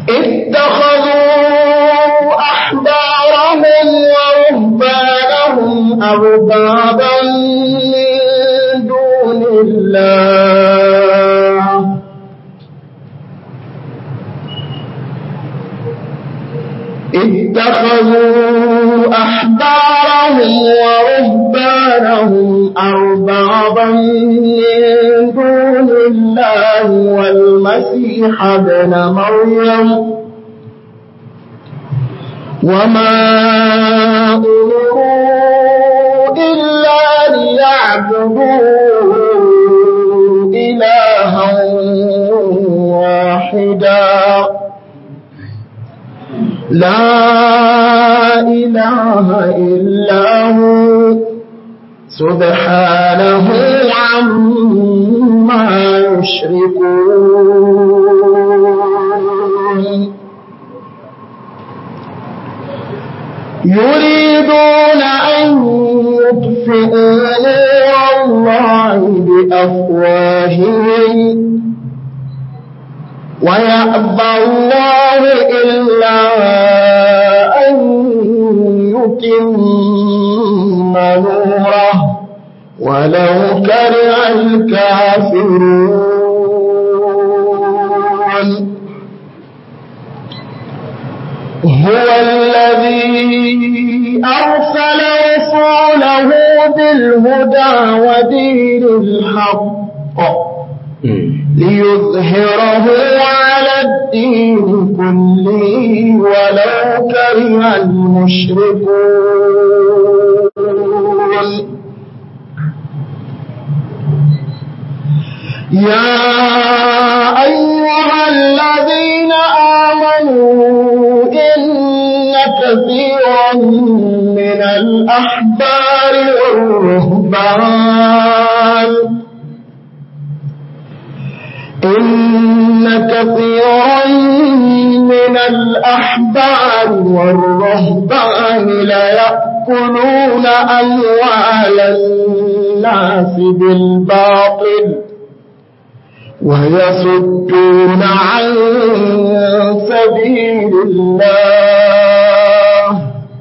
اتخذوا أحبارهم ورهبانهم أربابا من دون الله اتخذوا أحبارهم ورهبانهم أربابا من دون الله والمسيح ابن مريم وما أمروا إلا ليعبدوا إلها واحدا لا إله إلا هو سبحانه عما يشركون يريدون أن يطفئوا نور الله بأفواههم ويأبى الله إلا أن يتم نوره ولو كره الكافرون هو الذي أرسل رسوله بالهدى ودين الحق ليظهره على الدين كله ولو كره المشركون يا أيها الذين آمنوا إن كثيرا من الأحبار والرهبان إن كثيرا من الأحبار والرهبان ليأكلون أموال الناس بالباطل ويصدون عن سبيل الله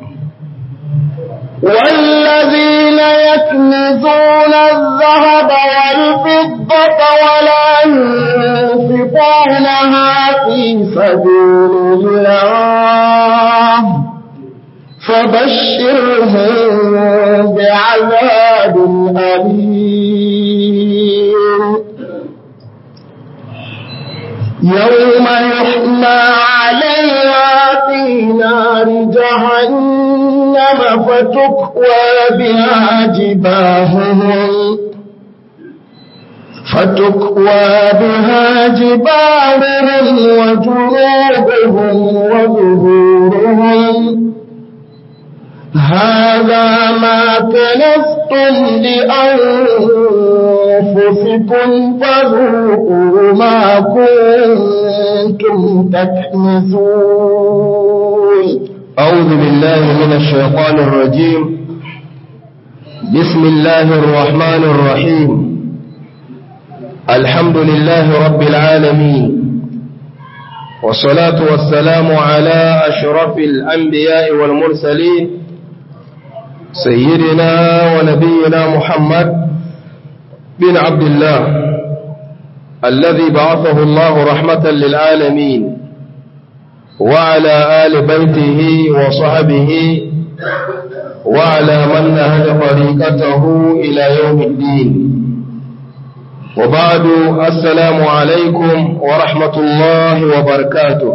والذين يكنزون الذهب والفضة ولا ينفقونها في سبيل الله فبشرهم بعذاب أليم يوم يحمى عليها في نار جهنم فتكوى بها جباههم فتكوى بها جباههم وجنوبهم وظهورهم هذا ما كنفتم لأنفسكم فذوقوا ما كنتم تكنزون أعوذ بالله من الشيطان الرجيم بسم الله الرحمن الرحيم الحمد لله رب العالمين والصلاة والسلام على أشرف الأنبياء والمرسلين سيدنا ونبينا محمد بن عبد الله الذي بعثه الله رحمة للعالمين وعلى آل بيته وصحبه وعلى من نهج طريقته إلى يوم الدين وبعد السلام عليكم ورحمة الله وبركاته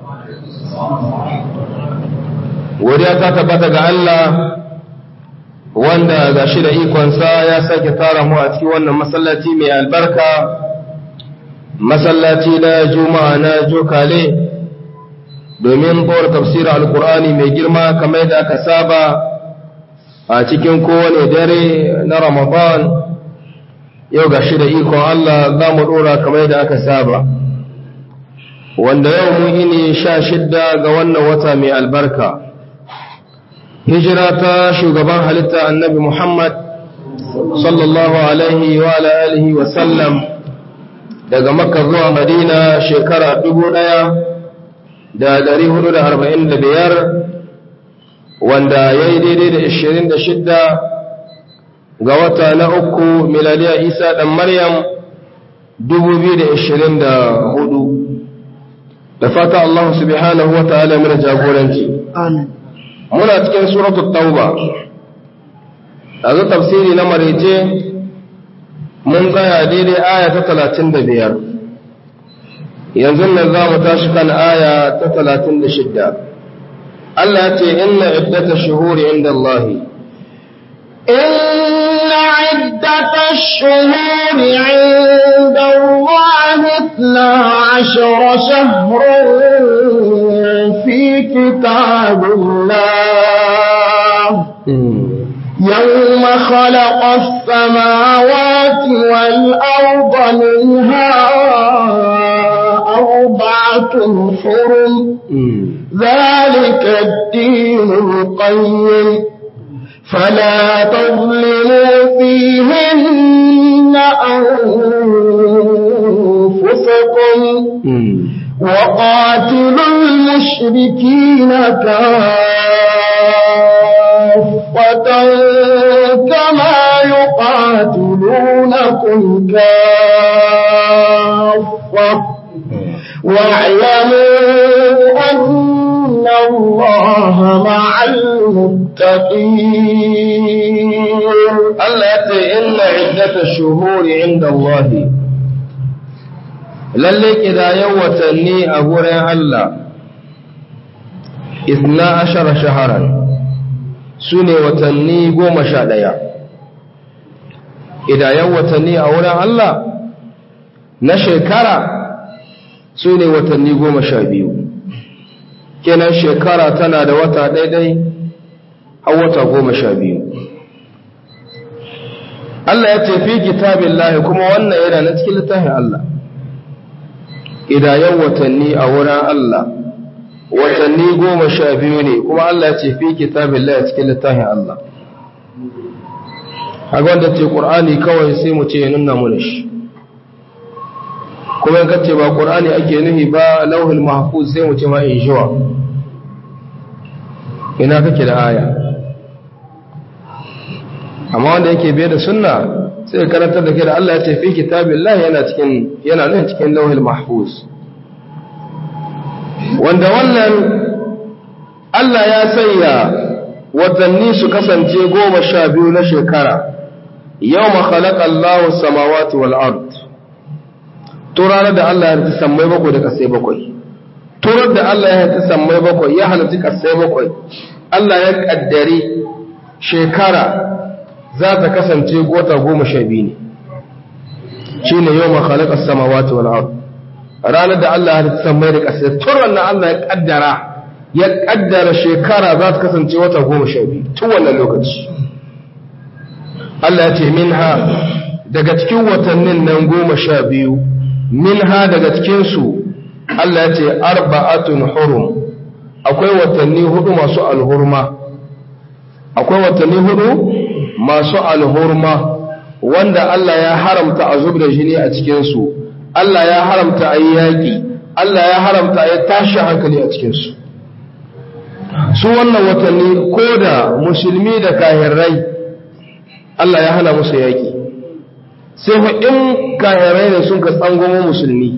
وديا تتبت الله wanda ga shi da ikonsa ya sake tara mu a cikin wannan masallaci mai albarka masallaci na juma'a na jokale domin bawar tafsirin alkur'ani mai girma kamar da aka saba a cikin kowane dare na ramadan yau ga shi da ikon Allah za mu ɗora kamar da aka saba wanda yau mun ini sha shidda ga wannan wata mai albarka hijira ta shugaban halitta annabi Muhammad sallallahu alaihi wa alihi wa sallam daga makka zuwa madina shekara dubu ɗaya da ɗari hudu da arba'in da biyar wanda ya yi daidai da ishirin da shidda ga wata na uku miladiya isa ɗan maryam dubu biyu da ishirin da hudu da fata Allah subhanahu wa ta'ala mana jagoranci muna cikin suratul tauba yanzu tafsiri na marece mun tsaya daidai aya ta talatin da biyar yanzu nan za mu tashi kan aya ta talatin da shidda Allah ya ce inna iddata shuhuri inda Allah إن عدة الشهور عند الله اثنا عشر شهرا في كتاب الله يوم خلق السماوات والأرض منها أربعة حرم ذلك الدين القيم فلا تظلموا فيهن أنفسكم وقاتلوا المشركين كافة كما يقاتلونكم كافة واعلموا أن الله مع المتقين Allah ya ce inna iddata shuhuri inda Allah lalle kidayen watanni a wurin Allah isna ashara shaharan su ne watanni goma sha ɗaya idayen watanni a wurin Allah na shekara su ne watanni goma sha biyu kenan shekara tana da wata daidai har wata goma sha biyu Allah ya ce fi kitabin lahi kuma wannan yana na cikin littafin Allah idayen watanni a wurin Allah watanni goma sha biyu ne kuma Allah ya ce fi kitabin lahi cikin littafin Allah a wanda ce ƙur'ani kawai sai mu ce nuna mu da shi kuma in ce ba ƙur'ani ake nuhi ba lauhul mahfuz sai mu ce ma in shiwa ina kake da aya amma wanda yake biye da sunna sai karantar da ke da Allah ya ce fi kitabillah yana cikin yana nan cikin lauhul mahfuz wanda wannan Allah ya sanya watanni su kasance goma sha biyu na shekara yau ma khalaqa Allahu samawati wal ard to ranar da Allah ya halitta sammai bakwai da kasai bakwai turar da Allah ya halitta sammai bakwai ya halitta kasai bakwai Allah ya kaddari shekara za ta kasance gota goma sha biyu ne shi ne yau ma khalaqa samawati wal ard ranar da Allah ya halitta sammai da kasai turar na Allah ya kaddara ya kaddara shekara za ta kasance wata goma sha biyu tun wannan lokaci Allah ya ce minha daga cikin watannin nan goma sha biyu minha daga cikinsu Allah ya ce arba'atun hurum akwai watanni hudu masu alhurma akwai watanni hudu masu alhurma wanda Allah ya haramta a zub da jini a cikinsu Allah ya haramta a yi yaƙi Allah ya haramta a yi tashi hankali a cikinsu su wannan watanni ko da musulmi da kahirrai Allah ya hana musu yaƙi sai fa in kahirai ne sun ka tsangomo musulmi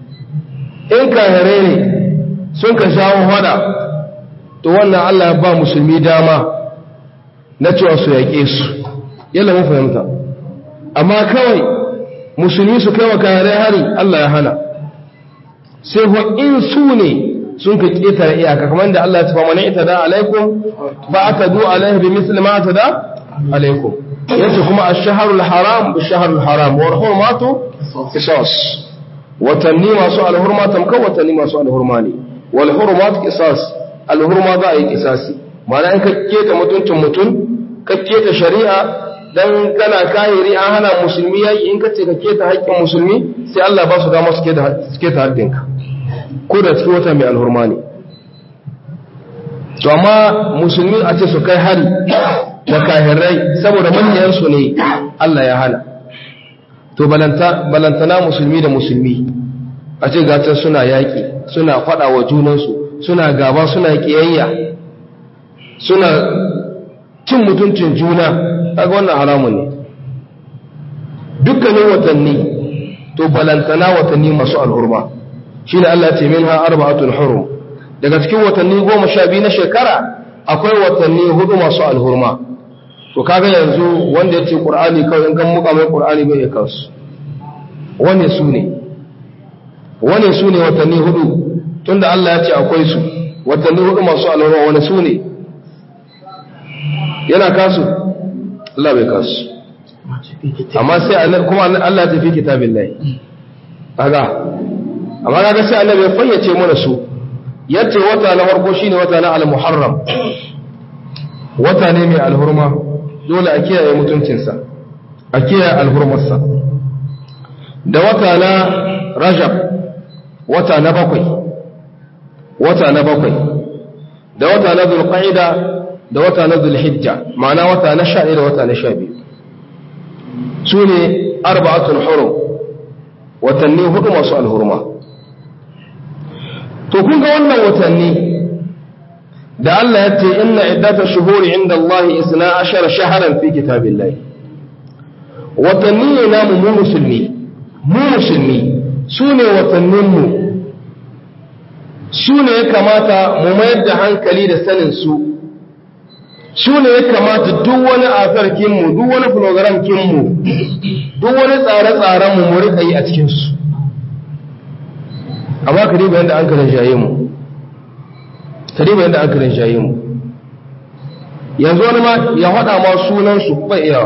in kahirai ne sun ka shawo hada to wannan Allah ya ba musulmi dama na cewa su yaƙe su yalla mun fahimta amma kawai musulmi su kai wa kahirai hari Allah ya hana sai fa in su ne sun ka ƙetare iyaka kamar da Allah ya tafa mana ita da alaikum ba aka du alaihi bi misli ma ta da alaikum yace kuma ash-shahrul haram bi-shahrul haram wa hurmatu qisas watanni masu alhurma tamkan watanni masu alhurma ne wal hurmat qisas alhurma za a yi qisasi ma'ana in ka keta mutuncin mutun ka keta shari'a dan kana kahiri an hana musulmi yaki in ka ce ka keta haƙƙin musulmi sai Allah ba su dama su keta su keta haƙƙinka ko da cikin wata mai alhurma ne to amma musulmi a ce su kai hari da kahirai saboda manyansu ne Allah ya hana to balantana musulmi da musulmi a ce gatan suna yaƙi suna faɗa wa junansu suna gaba suna kiyayya suna cin mutuncin juna kaga wannan haramun ne dukkanin watanni to balantana watanni masu alhurma shine Allah ya ce minha arba'atul hurum daga cikin watanni goma sha biyu na shekara akwai watanni hudu masu alhurma to kaga yanzu wanda ya ce qur'ani kawai in kan muka mai qur'ani bai kansu wane su ne wane su ne watanni hudu tunda Allah ya ce akwai su watanni hudu masu alhurma wane su ne yana kasu Allah bai kasu amma sai kuma Allah ta fi kitabin lai kaga amma kaga sai Allah bai fayyace mana su yace wata na farko shine wata na al-muharram wata ne mai alhurma dole a kiyaye mutuncinsa a kiyaye alhurmarsa da wata na rajab wata na bakwai wata na bakwai da wata na zulqa'ida da wata na zulhijja ma'ana wata na sha da wata na sha biyu su ne arba'atul hurum watanni hudu masu alhurma to kun ga wannan watanni da Allah ya ce inna iddata shuhuri inda Allah isna ashara shaharan fi kitabillahi watanni ne namu mu musulmi mu musulmi su ne watanninmu su ne ya kamata mu mayar da hankali da sanin su su ne ya kamata duk wani asarkinmu duk wani programkinmu duk wani tsare-tsarenmu mu rika yi a cikinsu amma ka riba yadda an karin shaye mu ka riba yadda an karin shaye mu yanzu wani ma ya haɗa ma sunansu bai iya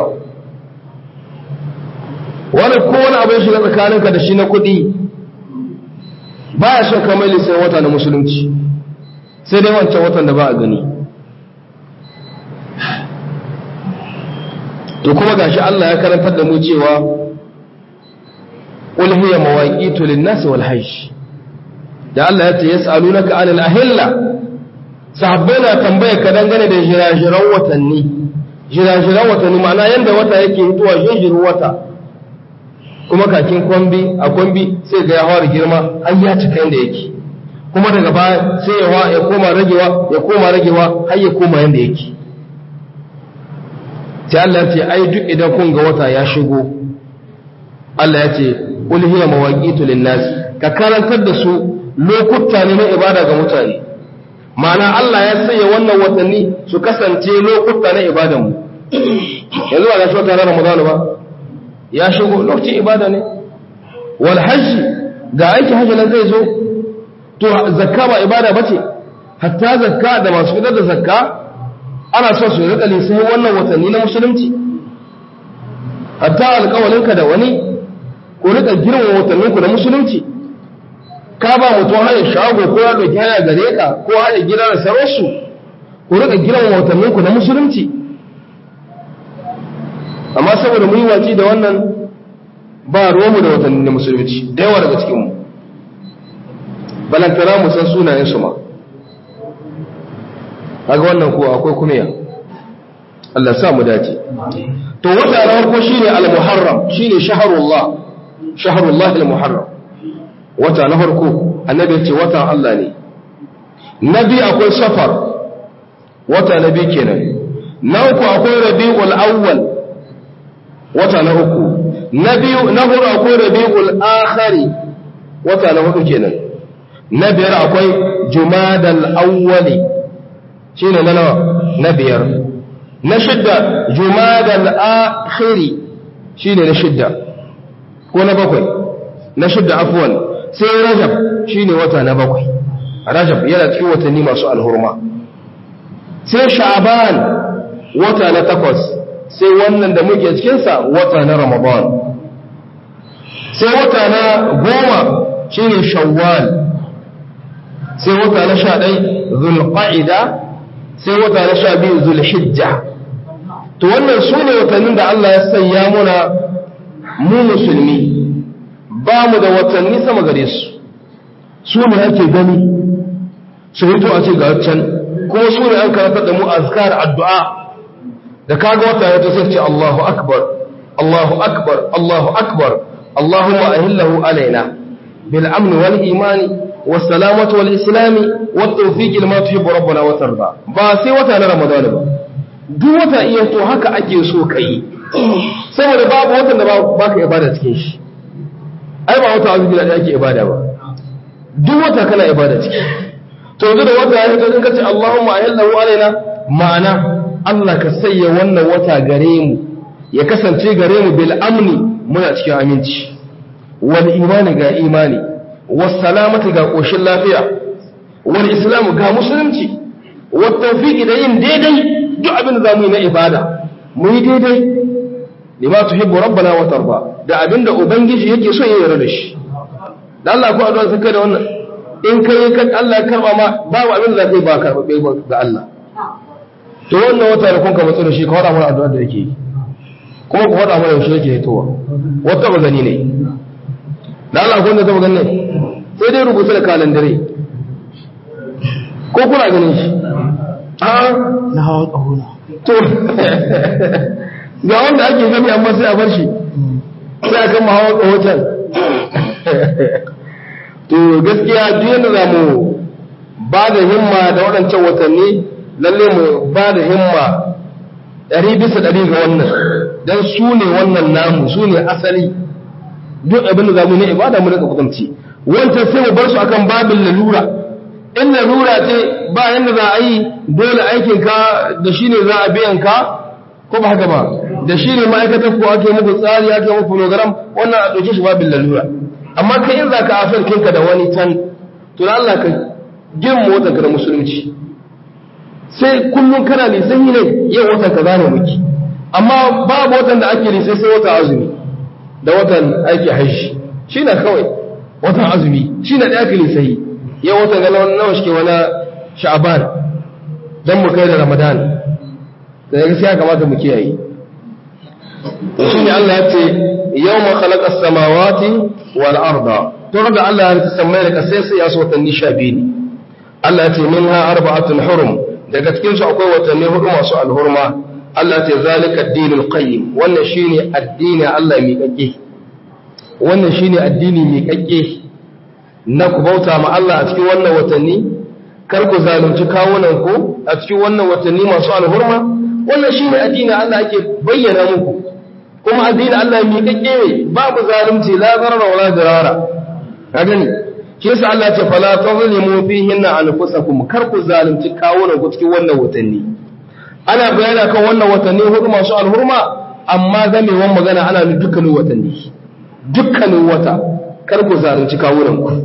wani ko wani abin shiga tsakaninka da shi na kuɗi ba ya son kamar lissan wata na musulunci sai dai wancan watan da ba a gani to kuma gashi Allah ya karantar da mu cewa qul hiya mawaqitu lin-nas wal hajj da Allah ya ce yas'alunaka 'anil ahilla sahabbai na tambaya ka dangane da jirajiran watanni jirajiran watanni ma'ana yanda wata yake hituwa jinjirin wata kuma kakin kwambi a kwambi sai ga ya fara girma har ya cika yanda yake kuma daga baya sai ya ya koma ragewa ya koma ragewa har ya koma yanda yake sai Allah ya ce ai duk idan kun ga wata ya shigo Allah ya ce qul hiya mawaqitu lin-nas ka karantar da su lokuta ne na ibada ga mutane ma'ana Allah ya sanya wannan watanni su kasance lokuta na ibadan mu yanzu ba ga shi wata Ramadan ba ya shigo lokacin ibada ne wal hajji ga aiki hajji nan zai zo to zakka ba ibada bace hatta zakka da masu fitar da zakka ana so su rika lissafi wannan watanni na musulunci hatta alƙawalinka da wani ko rika girma watanninku da musulunci ka ba mutum haya shago ko ya ɗauki haya gare ka ko haya gida da sararsu ko rika girma watanninku na musulunci amma saboda mun yi waci da wannan ba romu da watanni na musulunci da yawa daga cikinmu balantana mu san sunayensu ma kaga wannan ko akwai kumiya Allah sa mu dace to wata na farko shine al-muharram shine shahrullah shahrullah al-muharram wata na farko annabi ya ce watan Allah ne nabi akwai safar wata nabi kenan na uku akwai rabiul awwal wata na uku na biyu na hudu akwai rabiul akhari wata na hudu kenan na biyar akwai jumadal awwali shi ne na nawa na biyar na shidda jumadal akhiri shi ne na shidda ko na bakwai na shidda afuwan sai rajab shi ne wata na bakwai rajab yana cikin watanni masu alhurma sai sha'aban wata na takwas sai wannan da muke cikinsa wata na ramadan sai wata na goma shi ne shawwal sai wata na sha ɗai zulqa'ida sai wata na sha biyu zulhijja to wannan su ne watannin da Allah ya sanya muna mu musulmi ba mu da watanni sama gare su su ne ake gani su hito a ce ga can kuma su ne an karanta da mu azkar addu'a da kaga wata ya sai ce Allahu akbar Allahu akbar Allahu akbar Allahumma ahillahu alaina bil amn wal imani was-salamatu wal-islami wat-tawfiq lima tuhibbu rabbuna wa tarda ba sai wata na ramadan ba duk wata iya to haka ake so kai saboda babu watan da ba ka ibada cikin shi ai ba wata azumi da ake ibada ba duk wata kana ibada ciki to yanzu da wata ya ga kace Allahumma ayallahu alaina ma'ana Allah ka sayya wannan wata gare mu ya kasance gare mu bil amni muna cikin aminci wal imani ga imani was salamati ga koshin lafiya wal islamu ga musulunci wat tawfiqi da yin daidai duk abin da zamu yi na ibada mu yi daidai lima tuhibbu rabbana wa tarda da abinda ubangiji yake so ya yarda da shi da Allah ko addu'a sai da wannan in kai kan Allah ya karba ma babu abin da zai ba karba ga Allah to wannan wata da kun ka matsu da shi ka faɗa mana addu'a da yake yi kuma ku faɗa mana yaushe yake hitowa wata ba gani ne da Allah ko wanda ta gani ne sai dai rubuta da kalandare ko kuna ganin shi a na hawa ƙahuna to ga wanda ake gani amma sai a bar shi sai a kama hawa ƙahotan to gaskiya duk yadda za mu ba da himma da waɗancan watanni lalle mu ba da himma ɗari bisa ɗari ga wannan don su ne wannan namu su ne asali duk abin da za mu ne ibada mu daga kudanci wancan sai mu bar su akan babin lalura in lalura ce ba yadda za a yi dole aikinka da shi ne za a biyan ka ko ba haka ba da shi ne ma'aikatar ko ake muku tsari ake muku program wannan a ɗauke shi babin lalura amma kai in za ka afir kinka da wani can to da Allah ka gin motsa ka da musulunci sai kullum kana lisan ne yin watan ka zane muki amma babu watan da ake lisai sai watan azumi da watan aiki hajji shi na kawai watan azumi shi na da ake lisai yau watan ga nawa shi ke wani sha'aban don mu kai da ramadan da ya gaskiya kamata mu kiyaye shi ne Allah ya ce yau ma khalaqa samawati wal arda to da Allah ya rika samai da kasai sai ya so watanni sha biyu ne Allah ya ce minha arba'atun hurum daga cikin su akwai watanni hudu masu alhurma Allah ya ce zalika ad-dinul qayyim wannan shine addini Allah mai kakke wannan shine addini mai kakke na ku bauta ma Allah a cikin wannan watanni kar ku zalunci kawunan ku a cikin wannan watanni masu alhurma wannan shine addini Allah ake bayyana muku kuma addini Allah mi kake ne babu zalunci la zarara wala dirara ka gani shi yasa Allah ce fala tazlimu fihinna anfusakum kar ku zalunci kawunan ku cikin wannan watanni ana bayani kan wannan watanni hudu masu alhurma amma zamewan magana ana dukkanin watanni dukkanin wata kar ku zalunci kawunan ku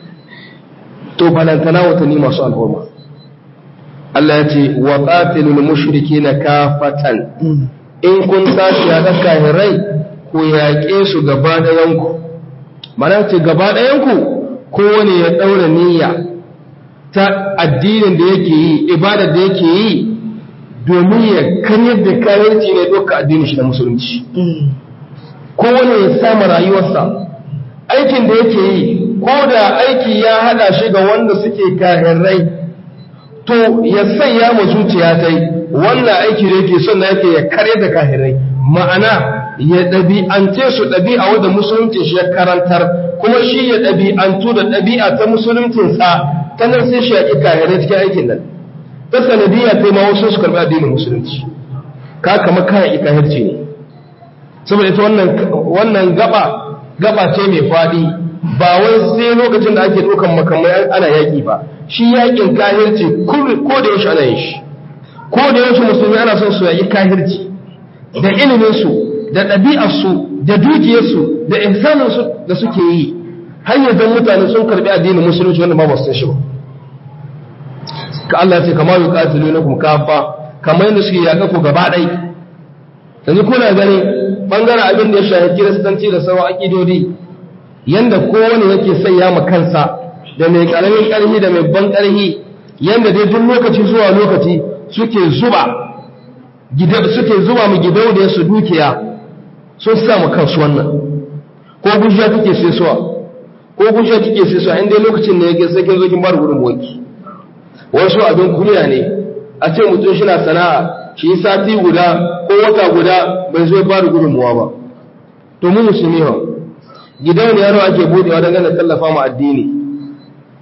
to balantana watanni masu alhurma Allah ya ce wa qatilul mushrikeena kafatan in kun tashi ya daka hirai ku yaƙe su gaba ɗayan ku mana ce gaba ɗayan ku kowane ya ɗaura niyya ta addinin da yake yi ibadar da yake yi domin ya kanyar da kayanci ne doka addinin shi na musulunci kowane ya samu rayuwarsa aikin da yake yi ko da aiki ya hada shi ga wanda suke kahirai to ya sanya mu zuciya ta yi wannan aiki da yake son da yake ya kare da kahirai ma'ana ya ɗabi'ance su ɗabi'a wadda musulunci shi ya karantar kuma shi ya ɗabi'antu da ɗabi'a ta musuluncinsa ta nan sai shi ya ƙi kahirai cikin aikin nan ta sanadiyya ta ma wasu su karɓi addinin musulunci ka kama kayan ikahirci ne saboda ita wannan gaba gaba ce mai faɗi ba wai sai lokacin da ake ɗaukan makamai ana yaƙi ba shi yaƙin kahirci ko da yaushe ana yin shi ko da yaushe musulmi ana son su yaƙi kahirci da iliminsu da ɗabi'arsu da dukiyarsu da ihsaninsu da suke yi har yanzu mutane sun karɓi addinin musulunci wanda ma ba su san shi ba ka Allah ce kamar yuqatilunakum kafa kamar yadda suke yaƙa ku gaba ɗai yanzu kuna gani bangaren abin da ya shafi kiristanci da sauran aƙidodi yanda kowane yake sanya ma kansa da mai ƙaramin ƙarfi da mai ban ƙarfi yanda dai duk lokaci zuwa lokaci suke zuba suke zuba mu gidauniya su dukiya sun sa mu kansu wannan ko gujiya take sai suwa ko gujiya take sai suwa inda lokacin ne yake sai kin zo kin bar gurin wanki wasu abin kunya ne a ce mutum shi na sana'a shi sati guda ko wata guda bai zo ba da gudunmuwa ba to mu musulmi ba gidan yaro ake budewa don gane tallafa mu addini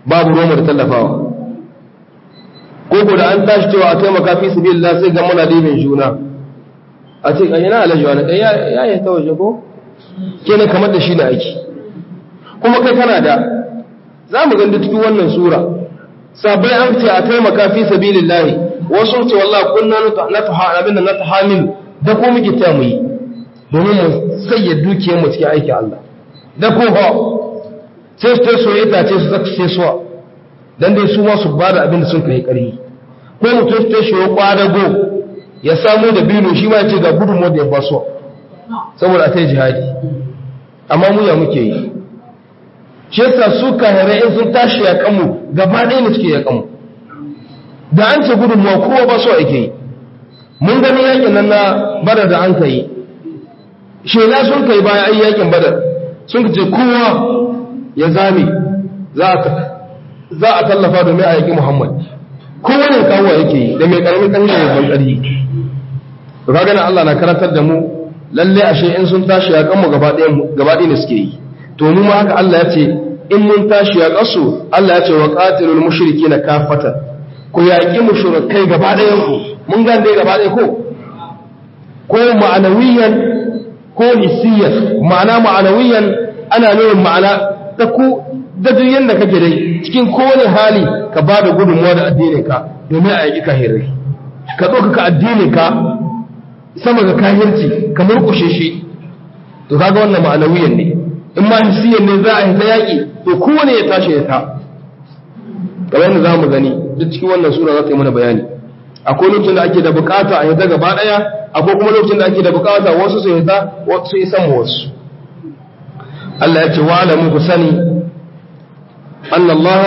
babu roma da tallafawa ko ko da an tashi cewa a taimaka fi sabilillah sai ga muna dibin juna a ce kan yana alaji wani ɗaya ya yi ta waje ko kenan kamar da shi na aiki kuma kai kana da za mu gani cikin wannan sura sabai an ce a taimaka fi sabilillahi wasu ce wallah kunna na abinda na tahamil da ko muke ta mu yi domin mu sayya dukiyar mu cikin aikin Allah da ko ha sai su tai soyayya ce su zaka sai suwa dan dai su ma su bada abin da sun kai ƙarfi ko mutum su tai shi kwadago ya samu da bino shi ma ya ce ga gudunmu da ya baso saboda a ta yi jihadi amma mu ya muke yi shi yasa su kahirai in sun tashi ya kanmu gaba ɗaya ne suke ya kanmu da an ce gudunmuwa kowa ba so ake yi mun gani yakin nan na badar da an ka yi shela sun kai bayan ayi yakin badar sun ce kowa ya zame za a tallafa domin a yaƙi muhammad kowa ne kawo yake yi da mai ƙaramin ƙarfi da mai ƙarfi to kaga nan Allah na karantar da mu lalle ashe in sun tashi ya kanmu gaba ɗaya ne suke yi to mu ma haka Allah ya ce in mun tashi ya kasu Allah ya ce wa qatilul mushrikeena kafatan ku yaƙi mushrikai gaba ɗayan ku mun ga dai gaba ɗaya ko ko ma'anawiyan ko hissiyan ma'ana ma'anawiyan ana nuna ma'ana ta ku da duk yanda kake dai cikin kowane hali ka ba da gudunmuwa da addinin ka domin a yaƙi kahirai ka ɗaukaka addinin ka sama ga kahirci ka murkushe shi to kaga wannan ma'anawiyan ne in ma hissiyan ne za a yi ta yaƙi to kowane ya tashi ya ta kamar yadda za mu gani duk cikin wannan sura za ta yi mana bayani akwai lokacin da ake da bukata a yadda gaba ɗaya akwai kuma lokacin da ake da bukata wasu su yadda su isan wasu Allah ya ce wa alamu ku sani anna Allah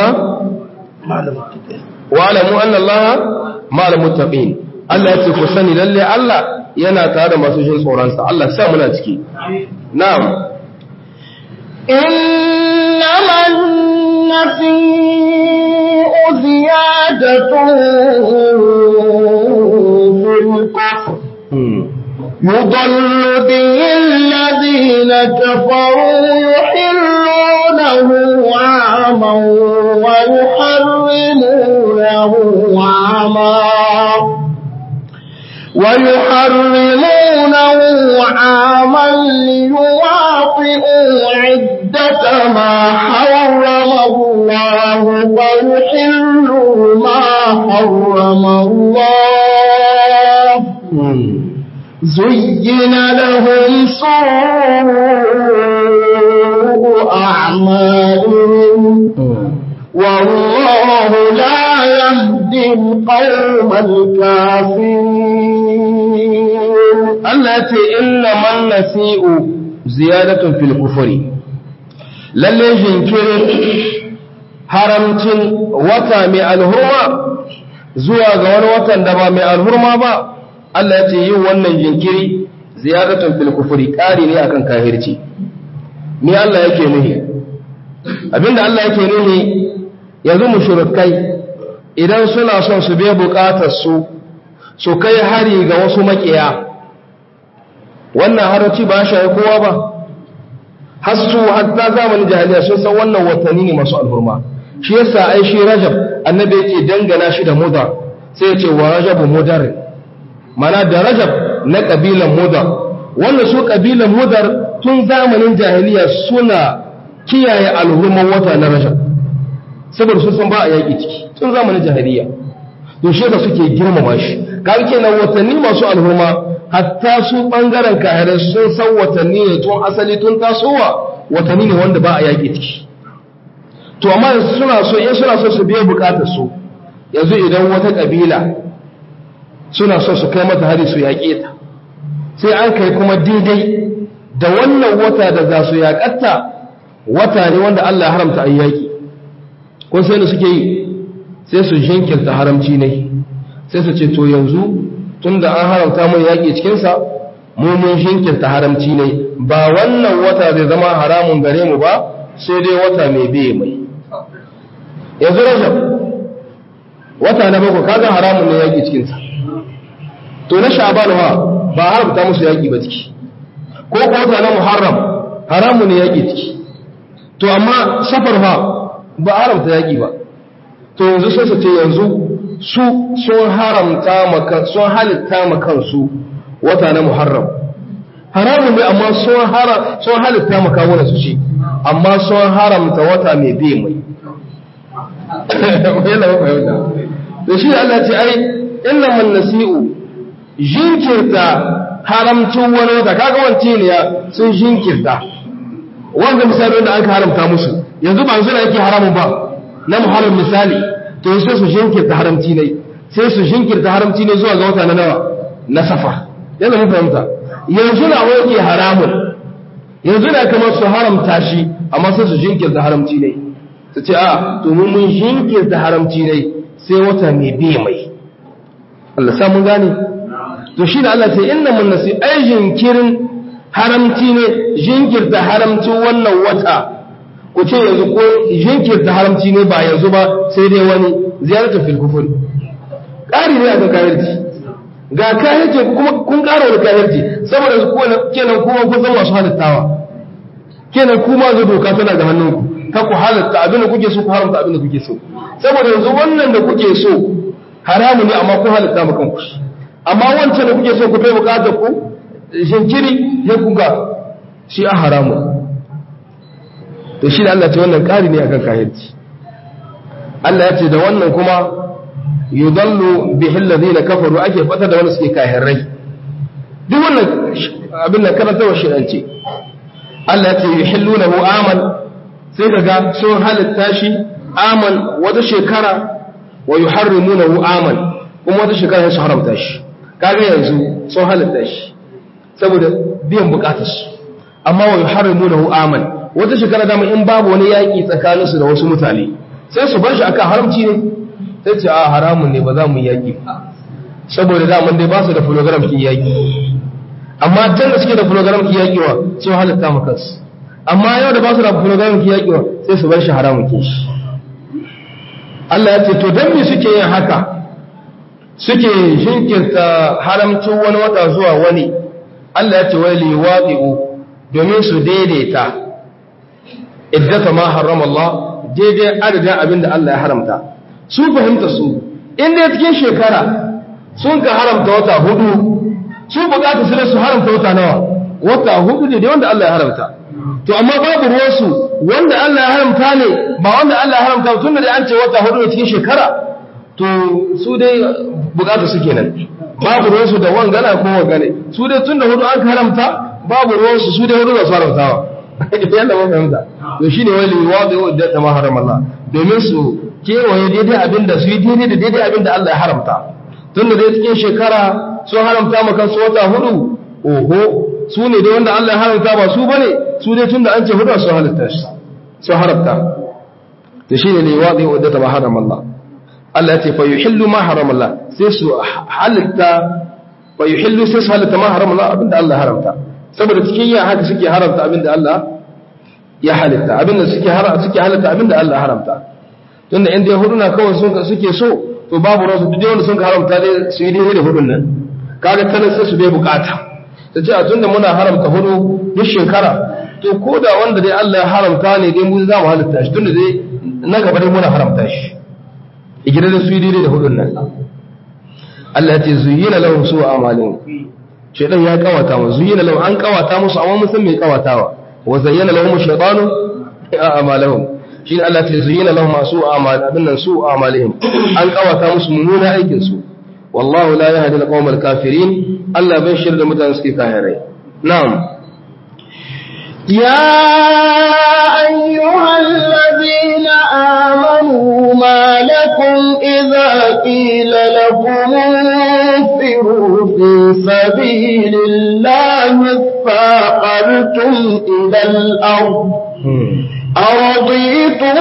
wa alamu anna Allah ma'al muttaqin Allah ya ce ku sani lalle Allah yana tare da masu jin tsoronsa Allah sa muna ciki na'am إنما النسيء زيادة في الكفر يضل به الذين كفروا يحلونه عاما ويحرمونه عاما ويحرمونه عاما ليواطئوا عدة ما حرم الله ويحلوا ما حرم الله زين لهم سوء أعمالهم والله لا يهدي القوم الكافرين Allah ya ce inna man nasi'u ziyadatun fil kufri lalle jinkirin haramcin wata mai alhurma zuwa ga wani watan da ba mai alhurma ba Allah ya ce yin wannan jinkiri ziyadatun fil kufri ƙari ne akan kahirci ni Allah yake nuhi abinda Allah yake nuhi yanzu mushrikai idan suna son su biya bukatar su su kai hari ga wasu makiya wannan harci ba shi kowa ba hasu hatta zamanin jahiliya sun san wannan watanni ne masu alhurma shi yasa ai shi rajab annabi yake dangana shi da mudar sai ya ce wa rajabu mudar mana da rajab na kabilan mudar wannan su kabilan mudar tun zamanin jahiliya suna kiyaye alhurman wata na rajab saboda sun san ba a yaƙi ciki tun zamanin jahiliya to shi da suke girmama shi kaga kenan watanni masu alhurma hatta su ɓangaren kahirai sun san watanni ne tun asali tun tasowa watanni ne wanda ba a yaƙi ciki to amma suna so in suna so su biya bukatar su yanzu idan wata ƙabila suna so su kai mata hari su yaƙe ta sai an kai kuma daidai da wannan wata da za su yaƙatta wata ne wanda Allah ya haramta a yaƙi kun sai da suke yi sai su jinkirta haramci ne sai su ce to yanzu tun da an haramta mun yaƙi cikinsa mu mun shinkirta haramci ne ba wannan wata zai zama haramun gare mu ba sai dai wata mai biye mai yanzu rajab wata na bakwai kaga haramun ne yaƙi cikinsa to na sha'ban ha ba haramta musu yaƙi ba ciki ko ko wata na muharram haramun ne yaƙi ciki to amma safar ha ba haramta yaƙi ba to yanzu sai su ce yanzu su sun haramta maka sun halitta ma kansu wata na muharram haramun ne amma sun hara sun halitta maka wani su shi amma sun haramta wata mai bi mai yana ba fahimta da shi Allah ce ai inna man nasi'u jinkirta haramcin wani wata kaga wance ne ya sun jinkirta wanda misali da aka haramta musu yanzu ba suna yake haramun ba na muharram misali to sai su jinkirta haramci ne sai su jinkirta haramci ne zuwa ga wata na nawa na safa yana mun fahimta yanzu na wake haramun yanzu na kamar su haramta shi amma sai su jinkirta haramci ne su ce a to mun mun jinkirta haramci ne sai wata mai bi mai Allah sa mun gane to shi da Allah ce inna mun nasi ai jinkirin haramci ne jinkirta haramcin wannan wata ku ce yanzu ko jinkirta haramci ne ba yanzu ba sai dai wani ziyartar fil kufur ƙari ne a kan kafirci ga kafirci kuma kun ƙara wani kafirci saboda su kenan kuma kun san masu halittawa kenan kuma zai doka tana ga hannunku ka ku halatta abin da kuke so ku haramta abin da kuke so saboda yanzu wannan da kuke so haramu ne amma ku halatta ma kanku amma wancan da kuke so ku kai bukatar ku jinkiri ya kuga shi a haramu to shi da Allah ce wannan ƙari ne akan kahirci Allah ya ce da wannan kuma yudallu bihil ladina kafaru ake fata da wanda suke kahirrai duk wannan abin da karanta wa shi'anci Allah ya ce yuhillunahu aman sai kaga sun halitta shi aman wata shekara wa yuharrimunahu aman kuma wata shekara su haramta shi kaga yanzu sun halitta shi saboda biyan bukatarsu amma wa yuharrimunahu aman wata shekara dama in babu wani yaƙi tsakaninsu da wasu mutane sai su bar shi akan haramci ne sai ce a haramun ne ba za mu yi yaƙi saboda daman dai ba su da program ki yaƙi amma can da suke da program ki yaƙi wa sun halitta mu kansu amma yau da ba su da program ki yaƙi wa sai su bar shi haramun ke shi Allah ya ce to dan me suke yin haka suke jinkirta haramcin wani wata zuwa wani Allah ya ce wai liwaqi'u domin su daidaita iddata ma harrama Allah daidai adadin abinda Allah ya haramta su fahimta su inda cikin shekara sun ka haramta wata hudu su bukata su su haramta wata nawa wata hudu ne da wanda Allah ya haramta to amma babu ruwansu wanda Allah ya haramta ne ba wanda Allah ya haramta tun da an ce wata hudu ne cikin shekara to su dai bukata su kenan babu ruwansu da wangana ko wangane su dai tun da hudu an haramta babu ruwansu su dai hudu da su haramtawa yadda mun fahimta to shine wali wadi da ta maharam Allah domin su kewaye daidai abin da su yi daidai da daidai abin da Allah ya haramta tun da dai cikin shekara sun haramta maka su wata hudu oho su ne dai wanda Allah ya haramta ba su bane su dai tun da an ce hudu sun halitta shi sun haramta to shine ne wadi da ta maharam Allah Allah ya ce fa yuhillu ma haram Allah sai su halitta fa yuhillu sai su halitta ma haram Allah abinda Allah ya haramta saboda cikin yin haka suke haramta abinda Allah ya halitta abinda suke haramta suke halitta abinda Allah ya haramta tunda inda huduna kawai sun suke so to babu rasu duk wanda sun haramta dai su yi daidai da hudun nan kaga tanan sai su bai bukata ta ce a tunda muna haramta hudu duk shekara to ko da wanda dai Allah ya haramta ne dai mu za mu halitta shi tunda dai na gaba dai muna haramta shi igire da su yi daidai da hudun nan Allah ya ce zuyina lahum su amalin shaytan ya kawata mu zuyina lahum an kawata musu amma mun san me kawatawa wa zayyana lahum shaytanu a'malahum shine Allah ya ce zuyina lahum su amal abin nan su amalihim an kawata musu mummuna aikin su wallahu la yahdi al-qawmal kafirin Allah bai shirda mutanen suke kafirai na'am يا أيها الذين آمنوا ما لكم إذا قيل لكم انفروا في سبيل الله اثاقلتم إلى الأرض أرضيتم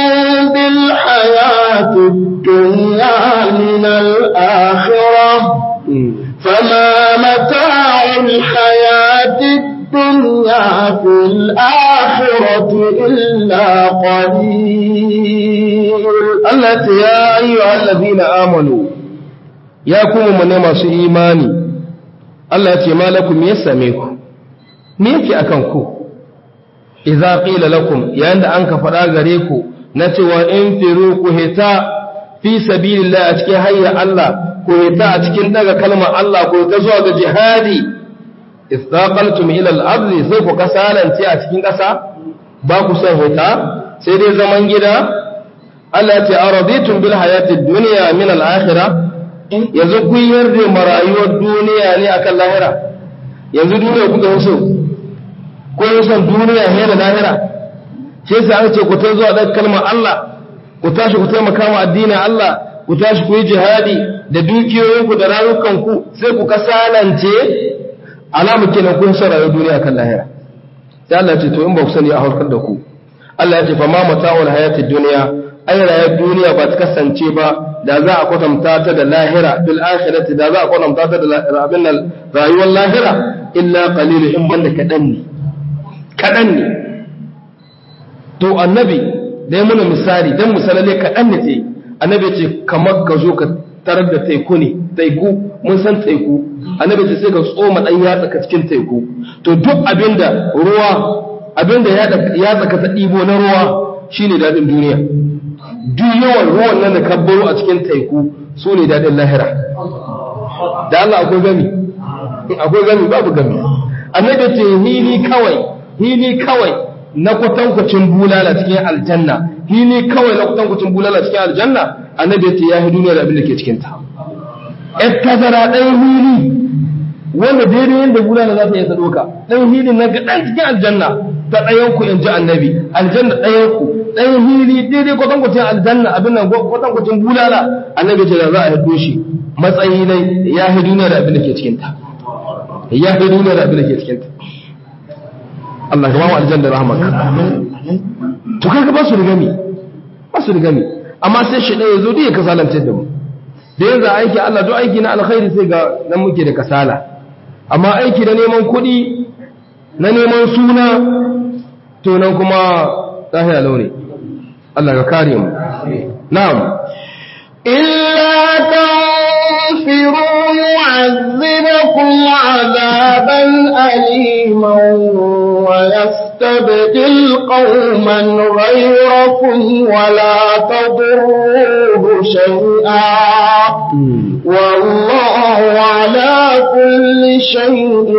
بالحياة الدنيا من الآخرة فما متاع الحياة الدنيا الدنيا في الآخرة إلا قليل التي يا أيها الذين آمنوا يا كوم من ما سو إيماني التي ما لكم يسميكم ميكي أكنكو إذا قيل لكم يا أنت أنك فراغريكو na cewa in firu ku hita fi sabilillah a cikin hayya Allah ku hita a cikin daga kalmar Allah ku hita zuwa ga jihadi istaqaltum ila al-ardi sai ku kasalance a cikin ƙasa ba ku son hita sai dai zaman gida Allah ya ce araditum bil hayatid dunya min al-akhirah yanzu kun yarda marayuwar duniya ne akan lahira yanzu duniya kuka yi so ko yi son duniya ne da lahira sai sai an ce ku ta zuwa ɗan kalmar Allah ku tashi ku taimaka ma addinin Allah ku tashi ku yi jihadi da dukiyoyinku da rayukanku sai ku kasalance alamu kenan kun san rayuwar duniya kan lahira sai Allah ya ce to in ba ku sani a harkar da ku Allah ya ce fa ma mata'ul hayatid dunya ai rayuwar duniya ba ta kasance ba da za a kwatanta ta da lahira bil akhirati da za a kwatanta ta da abin nan rayuwar lahira illa qalil in banda kadan ne kadan ne to annabi dai muna misali dan misalale kadan ne ce annabi ce kamar ka zo ka tarar da teku ne teku mun san teku annabi ce sai ka tsoma dan yatsa ka cikin teku to duk abinda ruwa abinda ya tsaka ta dibo na ruwa shine dadin duniya duk yawan ruwan nan da kabbaro a cikin teku su ne daɗin lahira da Allah akwai gami akwai gami babu gami annabi ce hili kawai hili kawai na kwatankwacin bulala cikin aljanna hili kawai na kwatankwacin bulala cikin aljanna annabi ce ya hi duniya da abin da ke cikin ta ƴar tazara ɗan hili wanda daidai yadda bulala za ta yi sadoka ɗan hili na ga ɗan cikin aljanna ta ɗayan ku in ji annabi aljanna ɗayan ku ɗan hili daidai kwatankwacin aljanna abin nan kwatankwacin bulala annabi ce da za a hiddo shi matsayi ne ya hi duniya da abin da ke cikinta ya hi duniya da abin da ke cikinta Allah ka ba mu aljanna da rahmaka to kaga ba su da gami ba su da gami amma sai shi ɗaya zo ya kasalance da mu da yanzu aiki Allah duk aiki na alkhairi sai ga nan muke da kasala amma aiki da neman kuɗi na neman suna to nan kuma lahiya launi Allah ka kare mu na'am illa tanfiru yu'azzibukum 'adaban aliman wa yastabdil qauman ghayrakum wa la tadurruhu shay'a wallahu 'ala kulli shay'in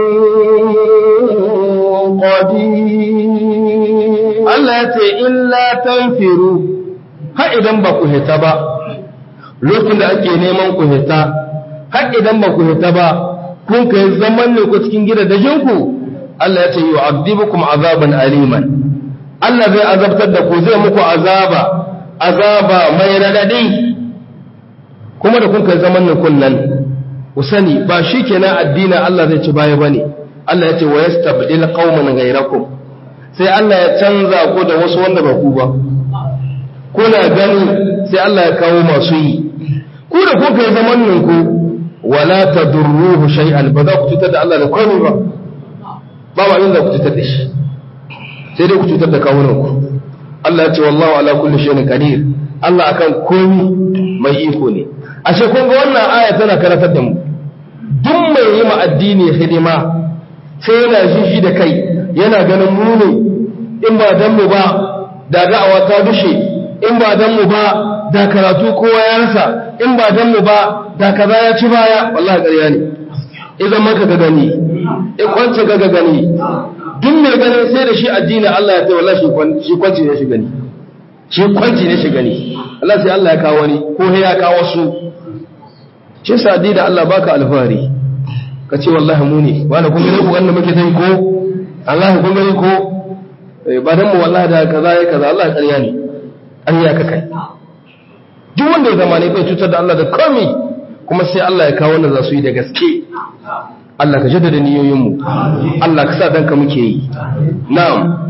qadir Allah ya ce illa tanfiru har idan ba ku hita ba lokacin da ake neman ku hita har idan ba ku hita ba kun kai zaman ne ku cikin gidajen ku Allah ya ce yu'adibukum azaban aliman Allah zai azabtar da ku zai muku azaba azaba mai radadi kuma da kun kai zaman ne kunnan ku sani ba shi kenan addinin Allah zai ci baya bane Allah ya ce wa yastabdil qauman ghayrakum sai Allah ya canza ku da wasu wanda ba ku ba kuna gani sai Allah ya kawo masu yi ku da kuka yi zaman nan ku wala tadurruhu shay'an ba za ku cutar da Allah da komai ba ba ba inda ku cutar da shi sai dai ku cutar da kawunan ku Allah ya ce wallahu ala kulli shay'in qadir Allah akan komai mai iko ne ashe kun ga wannan aya tana karatar da mu duk mai yi ma addini hidima sai yana jiji da kai yana ganin mu ne in ba dan mu ba da da'awa ta dushe in ba dan mu ba da karatu kowa ya rasa in ba dan mu ba da kaza ya ci baya wallahi ƙarya ne idan maka ga gani in kwance ga gani duk mai ganin sai da shi addini Allah ya ce wallahi shi kwanci ne shi gani shi kwanci ne shi gani Allah sai Allah ya kawo wani ko ya kawo su shi sa da Allah baka alfahari ka ce wallahi mu ne wani kun gani ku wanda muke tai ko Allah kun gani ko ba dan mu wallahi da kaza ya kaza Allah ƙarya ne ƙarya ka kai duk wanda ya zama ne bai cutar da Allah da komai kuma sai Allah ya kawo wanda za su yi da gaske Allah ka jaddada niyoyin mu Allah ka sa danka muke yi na'am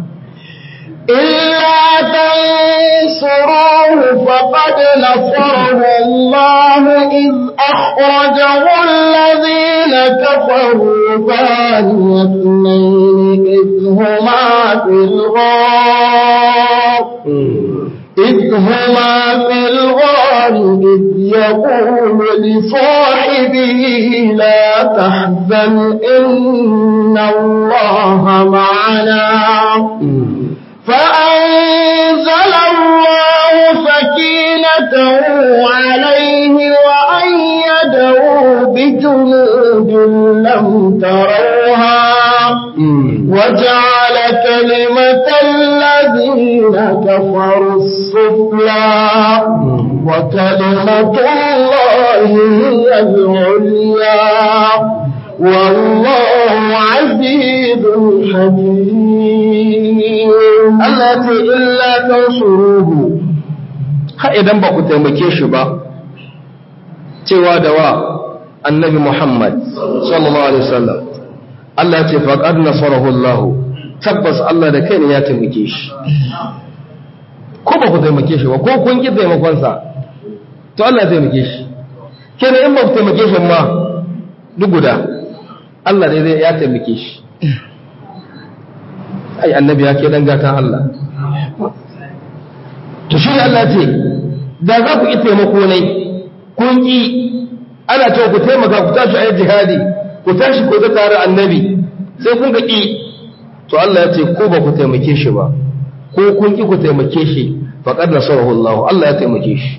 إلا تنصروه فقد نصره الله إذ أخرجه الذين كفروا ثاني اثنين إذ هما في الغار إذ هما في الغار إذ يقول لصاحبه لا تحزن إن الله معنا فأنزل الله كفروا السفلى وكلمة الله هي العليا والله عزيز حكيم التي إلا تنصروه ha idan ba ku taimake shi ba cewa da wa annabi Muhammad sallallahu alaihi wasallam Allah ce faqad nasarahu Allah tabbas Allah da kai ne ya taimake shi ko ba ku taimake shi ba ko kun ki taimakon sa to Allah ya taimake shi kenan in ba ku taimake shi ma duk guda Allah dai ya taimake shi ai annabi ya ke dan gatan Allah to shi Allah ce da za ku yi taimako ne kun ki ana cewa ku taimaka ku tashi ayi jihadi ku tashi ku ta tare annabi sai kun ga ki to Allah ya ce ko ba ku taimake shi ba ko kun ki ku taimake shi faqad nasarahu Allah Allah ya taimake shi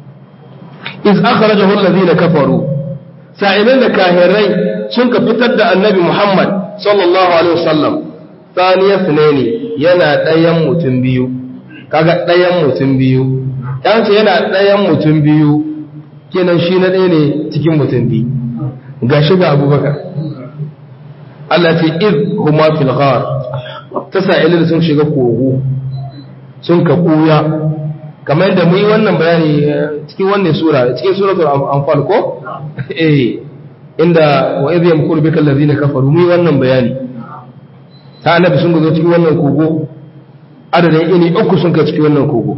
iz akhrajahu alladhina kafaru sa'ilan da kahirai sun ka fitar da annabi Muhammad sallallahu alaihi wasallam thaniya sunaini yana ɗayan mutum biyu kaga ɗayan mutum biyu yan ce yana ɗayan mutum biyu kenan shi na ɗaya ne cikin mutum biyu ga shi ga abubakar Allah ce iz huma fil ghar ta sa'ilin sun shiga kogo sun ka ɓuya kamar yadda mu yi wannan bayani cikin wannan sura cikin suratul anfal ko eh inda wa idh yamkuru bika allazina kafaru mu yi wannan bayani ta annabi sun zo cikin wannan kogo adadin ini uku sun ka cikin wannan kogo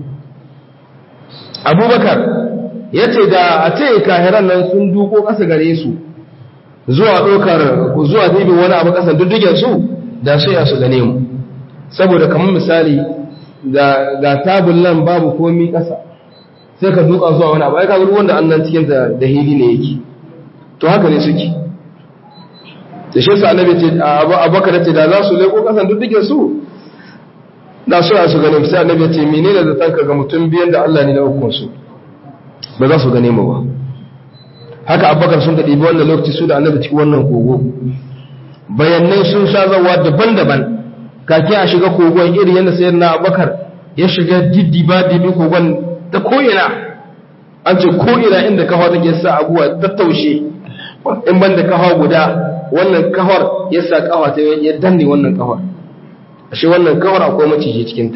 abubakar ya ce da a ce kahiran nan sun duko ƙasa gare su zuwa ɗaukar zuwa dibin wani abu ƙasa duddugen su da su ya su gane mu saboda kamar misali ga tabul nan babu komi ƙasa sai ka duka zuwa wani abu ai kaga ruwan da annan cikin da hili ne yake to haka ne suke da shi sa annabi ce abubakar ce da za su leko ƙasan duddugen su da su ya su gane sai annabi ce menene da tanka ga mutum biyan da Allah ne na hukun su ba za su gane mu ba haka abubakar sun ɗibi wannan lokaci su da annabi cikin wannan kogo bayanai sun sha zawa daban-daban kake a shiga kogon iri yadda sayar na abubakar ya shiga diddiba dibi kogon ta ko'ina an ce ko'ina inda kafa take sa abuwa tattaushe in ban da kafa guda wannan kafar ya sa kafa ta ya danne wannan kafar ashe wannan kawar akwai maciji cikinta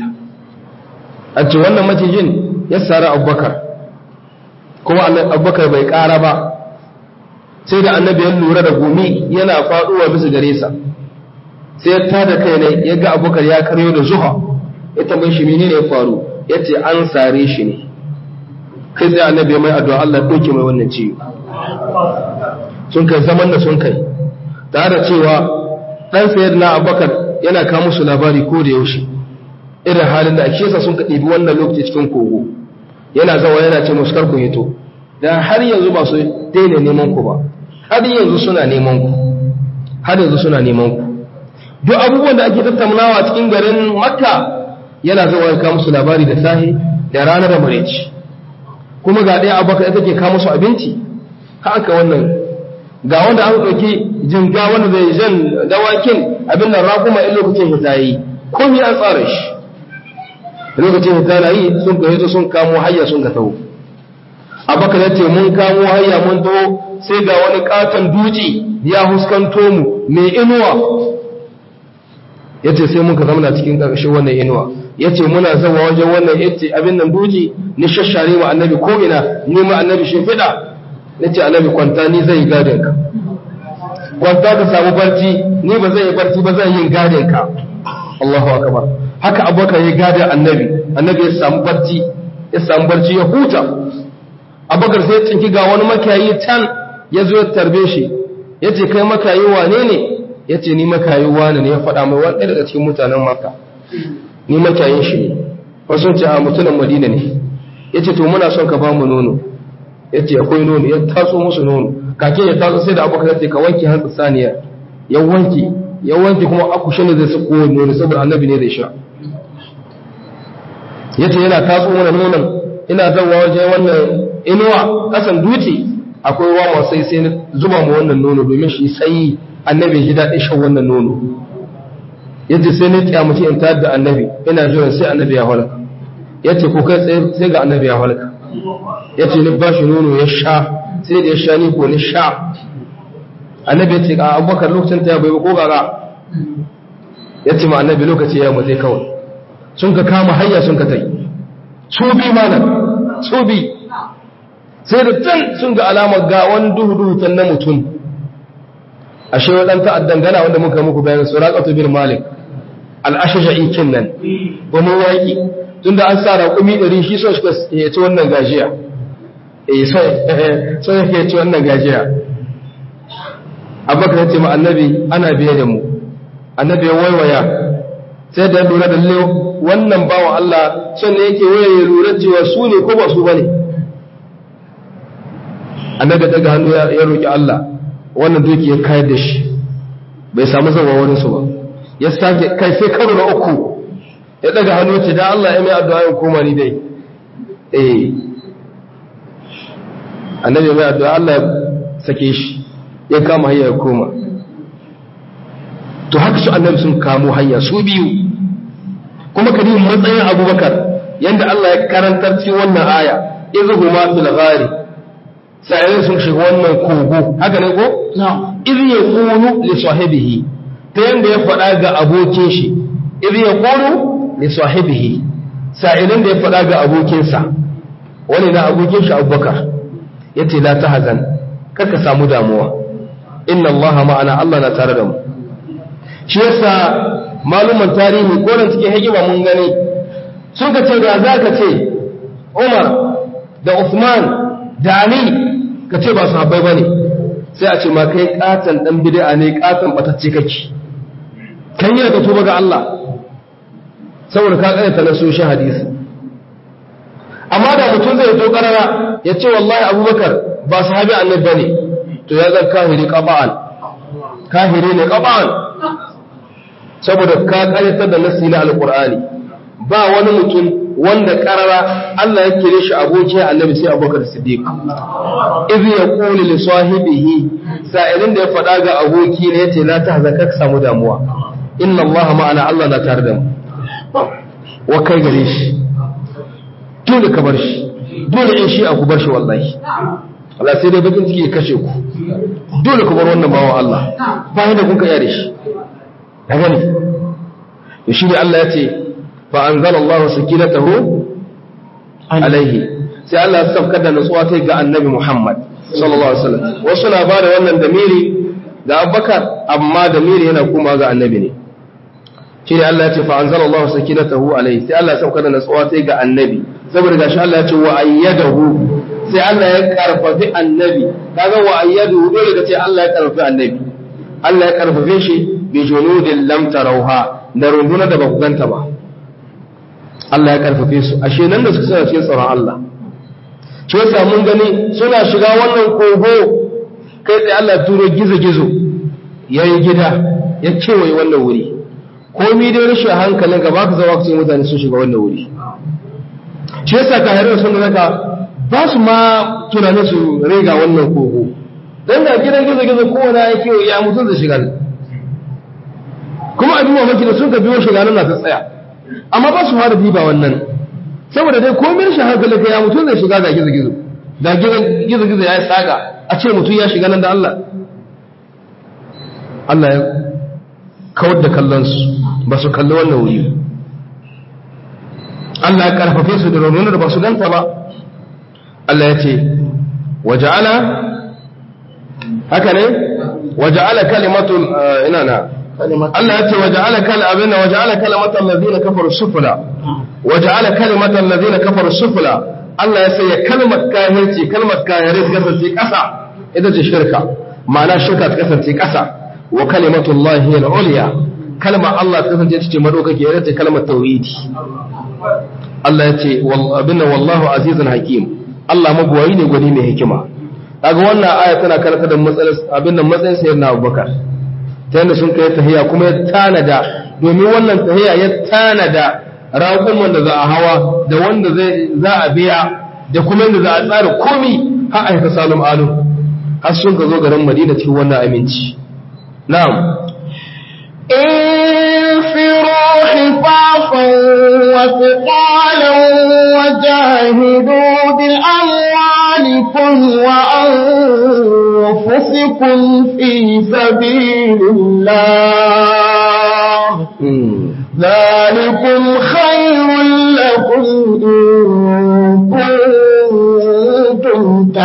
a ce wannan macijin ya tsara abubakar kuma abubakar bai ƙara ba sai da annabi ya lura da gumi yana faɗuwa bisa gare sa sai ya tada kai ne ya ga abubakar ya karyo da zuha ya tambayi shi menene ya faru ya ce an sare shi ne kai sai annabi ya mai addu'a Allah ya ɗauke mai wannan ciwo sun kai zaman da sun kai tare da cewa ɗan sayar na abubakar yana kawo musu labari ko da yaushe irin halin da ake yasa sun ka ɗibi wannan lokaci cikin kogo yana zawa yana ce musu karku hito da har yanzu ba su daina neman ku ba har yanzu suna neman ku har yanzu suna neman ku duk abubuwan da ake tattaunawa cikin garin makka yana zawa ya kawo musu labari da sahi da ranar da mareci kuma ga ɗaya abubakar ita ke kawo musu abinci haka wannan ga wanda an ɗauki jinga wanda zai jan dawakin abin nan raguma in lokacin hita yi komi an tsara shi lokacin hita na yi sun ka hito sun kamo hayya sun ka taho abakar ya ce mun kamo hayya mun taho sai ga wani katon duci ya huskanto mu mai inuwa ya ce sai muka zamana cikin ƙarƙashin wannan inuwa ya ce muna zama wajen wannan yace abin nan duji ni shashare ma annabi ko ina ni ma annabi shimfiɗa na ce annabi kwanta ni zai gadin ka kwanta ka samu barci ni ba zai yi barci ba zai yin gadin ka Allahu akbar haka abubakar ya gada annabi annabi ya samu barci ya samu barci ya huta abubakar sai ya tsinki ga wani makiyayi can ya zo ya tarbe shi ya ce kai makayi wane ne ya ce ni makayi wane ne ya faɗa mai wani daga cikin mutanen maka ni makiyayin shi ne wasu ce a mutumin madina ne ya ce to muna son ka ba mu nono ya ce akwai nono ya taso musu nono kake ya taso sai da abokan ya ce ka wanke hantsa saniya ya wanke ya wanke kuma akushe ne zai sako nono saboda annabi ne zai sha ya ce yana taso mana nonon ina zawa wajen wannan inuwa kasan dutse akwai wawa sai sai zuba mu wannan nono domin shi sai annabi ji daɗin shan wannan nono yace sai ni kiyamace in tayar da annabi ina jiran sai annabi ya halaka yace ko kai tsaye sai ga annabi ya halaka yace ni ba shi nono ya sha sai da ya sha ni ko ni sha annabi yace ga abubakar lokacin ta bai ba ko gaga yace ma annabi lokaci ya mutai kawai sun ka kama hayya sun ka tai su bi malam su bi sai da can sun ga alamar ga wani duhu duhu can na mutum ashe wadan ta'addan gana wanda muka muku bayan suraqatu bin malik al-ashja'i kinnan wani waki tunda an sa raƙumi 100 shi so shi ya ci wannan gajiya eh so so ya ci wannan gajiya abubakar ya ce ma annabi ana biye da mu annabi ya waiwaya sai da ya lura da lewa wannan bawan Allah son ne yake waya ya lura cewa su ne ko ba su bane annabi daga hannu ya roki Allah wannan doki ya kayar da shi bai samu zama wani su ba ya sake kai sai karo na uku ya daga hannu ce da Allah ya mai addu'a ya koma ni dai eh annabi mai addu'a Allah ya sake shi ya kama hanya ya koma to haka su annabi sun kamo hanya su biyu kuma kadin matsayin abubakar yanda Allah ya karantar cikin wannan aya izhuma fil ghari sai sun shiga wannan kogo haka ne ko iz yaqulu li sahibihi ta yanda ya faɗa ga abokin shi iz yaqulu li sahibihi sa'ilin da ya faɗa ga abokinsa wani na abokin shi abubakar yace la tahzan kaka samu damuwa inna allaha ma'ana Allah na tare da mu shi yasa maluman tarihi ko nan cikin hikima mun gani sun ka ce da za ka ce Umar da Uthman da Ali ka ce ba su habbai ba ne sai a ce ma kai katon dan bid'a ne katon batacce kake kan yi daga tuba ga Allah saboda ka kare ta na so shi hadisi amma da mutum zai to karara ya ce wallahi Abubakar ba sahabi annabi bane to ya zan kahiri qaba'an kahiri ne qaba'an saboda ka karyatar da nasi na alkur'ani ba wani mutum wanda karara Allah ya kire shi abokin annabi sai abubakar siddiq idh yaqulu li sahibihi sa'ilin da ya faɗa ga aboki ne yace la tahzan ka samu damuwa inna Allah ma'ana Allah na tare da mu wa kai gare shi dole ka bar shi dole in shi a ku bar shi wallahi Allah sai dai bakin ciki ya kashe ku dole ku bar wannan bawa Allah bayan da kun ka yare shi ya gani shi ne Allah ya ce fa anzala Allah sakinatahu alaihi sai Allah ya saukar da nutsuwa ta ga annabi Muhammad sallallahu alaihi wasallam wasu na bada wannan damiri ga Abubakar amma damiri yana kuma ga annabi ne shi ne Allah ya ce fa anzala Allah sakinatahu alaihi sai Allah ya saukar da nutsuwa ta ga annabi saboda gashi Allah ya ce wa ayyadahu sai Allah ya karfafi annabi kaga wa ayyadahu dole ka ce Allah ya karfafi annabi Allah ya karfafe shi bi junudin lam tarauha da runduna da baku ganta ba Allah ya karfafe su ashe nan da suka suna cikin tsaron Allah shi yasa mun gani suna shiga wannan kogo kai tsaye Allah turo gizo gizo yayi gida ya kewaye wannan wuri komai dai rashin hankalin ka baka zama ka ce mutane sun shiga wannan wuri shi yasa ka harin sun raka ba su ma tunanin su rega wannan kogo dan ga gidan gizo gizo kowane ya kewaye ya mutum zai shiga kuma abin mamaki da sun ka biyo shiga nan na ta tsaya amma ba su fara diba wannan saboda dai komai shi hankali ka ya mutum zai shiga ga gizo gizo da gizo gizo ya yi saga a ce mutum ya shiga nan da Allah Allah ya kawar da kallon su ba su kalli wannan wuri Allah ya karfafe su da raununar da ba su ganta ba Allah ya ce waja'ala haka ne waja'ala kalimatul ina na Allah ya ce waja'ala kal abinna waja'ala kalimatal ladina kafaru sufla waja'ala kalimatal ladina kafaru sufla Allah ya sanya kalmar kafirci kalmar kafirai ta kasance kasa ita ce shirka ma'ana shirka ta kasance kasa wa kalimatullahi al-ulya kalmar Allah ta kasance ita ce madaukake ita ce kalmar tauhidi Allah ya ce abinna wallahu azizun hakim Allah magwayi ne gwani mai hikima kaga wannan aya tana karanta da matsayin abin nan matsayin sayyidina Abubakar ta yadda sun kai tahiya kuma ya tanada domin wannan tahiya ya tanada raƙon wanda za a hawa da wanda za a biya da kuma yadda za a tsara komi har a haifa salum alu har sun ka zo garin madina cikin wannan aminci na'am انفروا خفافا وثقالا وجاهدوا بأموالكم وأنفسكم في سبيل الله ذلكم خير لكم إن كنتم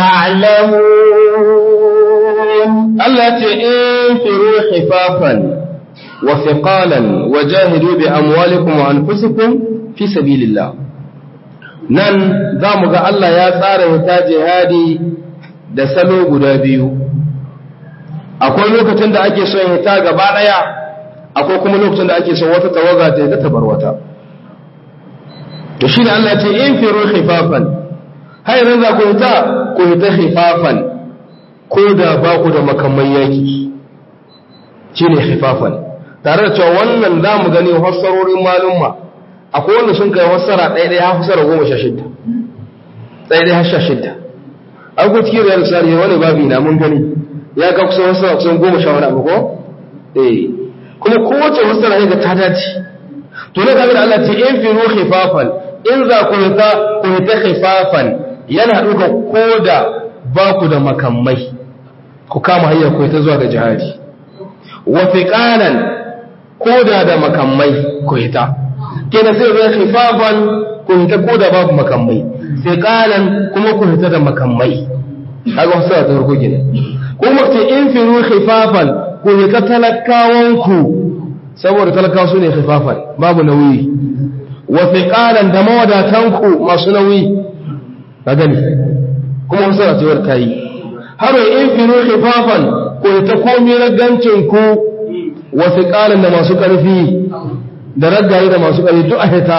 تعلمون Allah ce in firu khifafan wa thiqalan wa jahidu bi amwalikum wa anfusikum fi sabilillah nan zamu ga Allah ya tsara wata jihadi da salo guda biyu akwai lokacin da ake son hita gaba daya akwai kuma lokacin da ake son wata tawaga ta ta bar wata to shi ne Allah ce in firu khifafan hay ran za ku hita ku hita khifafan ko da ba ku da makamman yaki shi ne khifafan tare da cewa wannan za mu gani fassarorin malumma akwai wanda sun kai fassara ɗaya ɗaya har fassara goma sha shidda ɗaya ɗaya har sha shidda an ku cikin riyar sari wani babi na mun gani ya ga kusan fassara kusan goma sha wani abu ko eh kuma kowace fassara ne ga ta dace to na kaga da Allah ce in firu khifafan in za ku hita ku hita khifafan yana ɗuga ko da ba ku da makamai ku kama hanyar ku ta zuwa ga jihadi wa fiqalan koda da makamai ku hita kenan sai zai khifafan ku hita koda babu makamai fiqalan kuma ku hita da makamai kaga wasu da farko kenan kuma ce in firu khifafan ku hita talakawan ku saboda talakawa su ne khifafan babu nauyi wa fiqalan da mawadatan ku masu nauyi ka gani kuma wasu da tsawar ta yi har in firu khifafan ko ta komi ragancin ku wasu ƙalin da masu ƙarfi da raggaye da masu ƙarfi duk a hita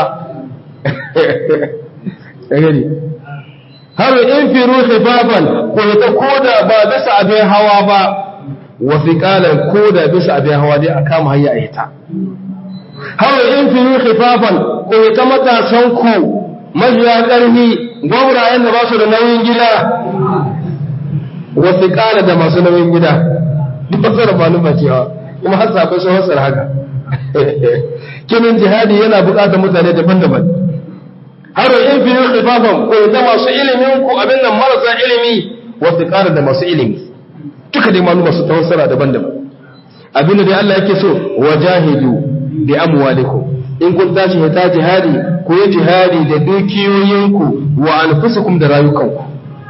gani har in firu khifafan ko ta koda ba bisa abin hawa ba wasu ƙalin koda bisa abin hawa dai a kama hanya a hita har in firu khifafan ko ta matasan ku majiya ƙarfi gwamnayen da ba su da nauyin gida wasu ƙara da masu nauyin gida duk fasara maluma cewa kuma har sabai sun fasar haka kinin jihadi yana buƙatar mutane daban-daban har in fi yi khifafan ko da masu ilimin ku abin nan marasa ilimi wasu ƙara da masu ilimi duka dai maluma su tawassara daban-daban abin da dai Allah yake so wajahidu bi amwalikum in kun tashi hita jihadi ku yi jihadi da dukiyoyinku wa anfusukum da rayukanku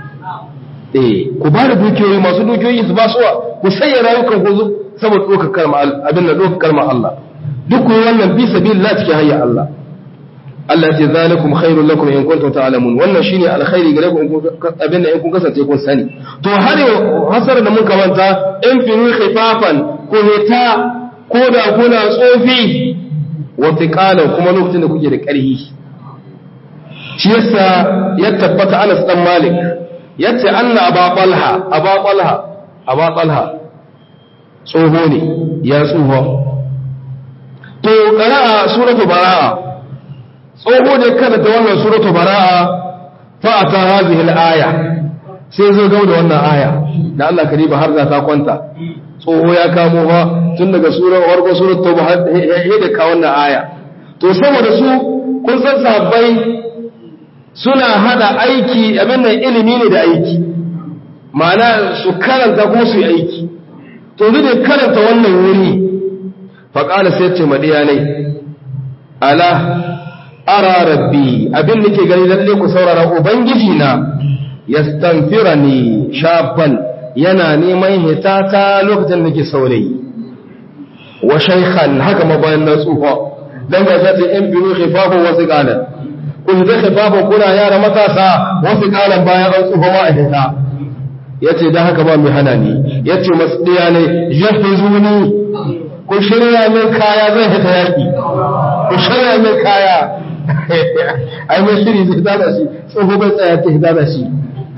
eh ku ba da dukiyoyi masu dukiyoyi su ba suwa ku sanya rayukan ku saboda ɗaukar kalma abin da ɗaukar kalma Allah duk ku wannan bi sabilillah cikin hayya Allah Allah ya ce zalikum khairul lakum in kuntum ta'lamun wannan shine alkhairi gare ku abin da in kun kasance kun sani to har yau hasar da mun kamanta in firu khifafan ko hita ko da kuna tsofi wa tiqalan kuma lokacin da kuke da ƙarfi shi yasa ya tabbata Anas dan Malik yace anna aba talha aba talha aba talha tsoho ne ya tsoho to qara'a suratu baraa tsoho ne kada ta wannan suratu baraa fa ata hadhihi al-aya sai zo ga da wannan aya da Allah kariba har za ta kwanta tsoho ya kamo fa tun daga surar warko suratu tauba har da ka wannan aya to saboda su kun san sahabbai suna hada aiki abin nan ilimi ne da aiki ma'ana su karanta ko su yi aiki to zai da karanta wannan wuri faƙala sai ce maɗiya ne ala ara rabbi abin da ke gani lalle ku saurara ubangiji na ya stamfira ni shafan yana neman hitata lokacin da ke saurayi wa shaikhan haka mabayan na tsufa don ga zata yan biyu khifafin wasu ƙanan kun zai khifafin kuna yara matasa wasu ƙanan bayan an tsufa ma a hita ya ce don haka ba mai hana ni ya ce masu ɗaya ne yafi zuni ku shirya min kaya zai hita yaƙi ku shirya min kaya ai mai shiri zai hita da shi tsoho bai tsaya ta hita da shi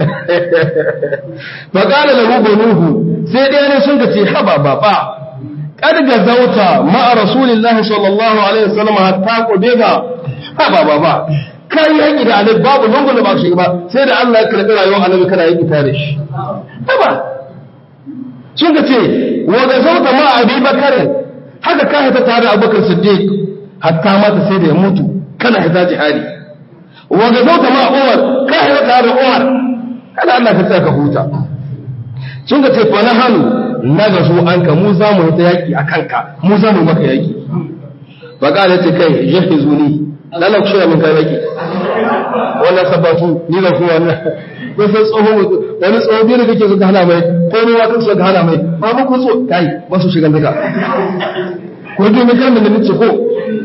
ba ƙala da hugo nuhu sai ɗaya ne sun ce haba baba kad ga zauta ma'a rasulillahi sallallahu alaihi wasallam hatta qudega haba baba kai yaki da annabi babu lungun da ba shi ba sai da Allah ya karbi rayuwar annabi kana yaki tare shi haba sun ka ce wa ga zauta ma abi bakar haka ka hita tare abubakar siddiq hatta mata sai da ya mutu kana hita jihadi wa ga zauta ma umar ka hita tare umar kada Allah ka tsaya ka huta sun ga ce fa na hannu na ga su an ka mu za mu hita yaki a kanka mu za mu maka yaki fa ga ce kai jahizuni lalla ku shirya min kai yaki wannan sabatu ni da kuma wannan ko sai tsoho wani tsoho biyu da kake so ka hana mai ko ruwa kake so ka hana mai ba mu ko so kai ba su shiga daga ko dai mai kalmar da nace ko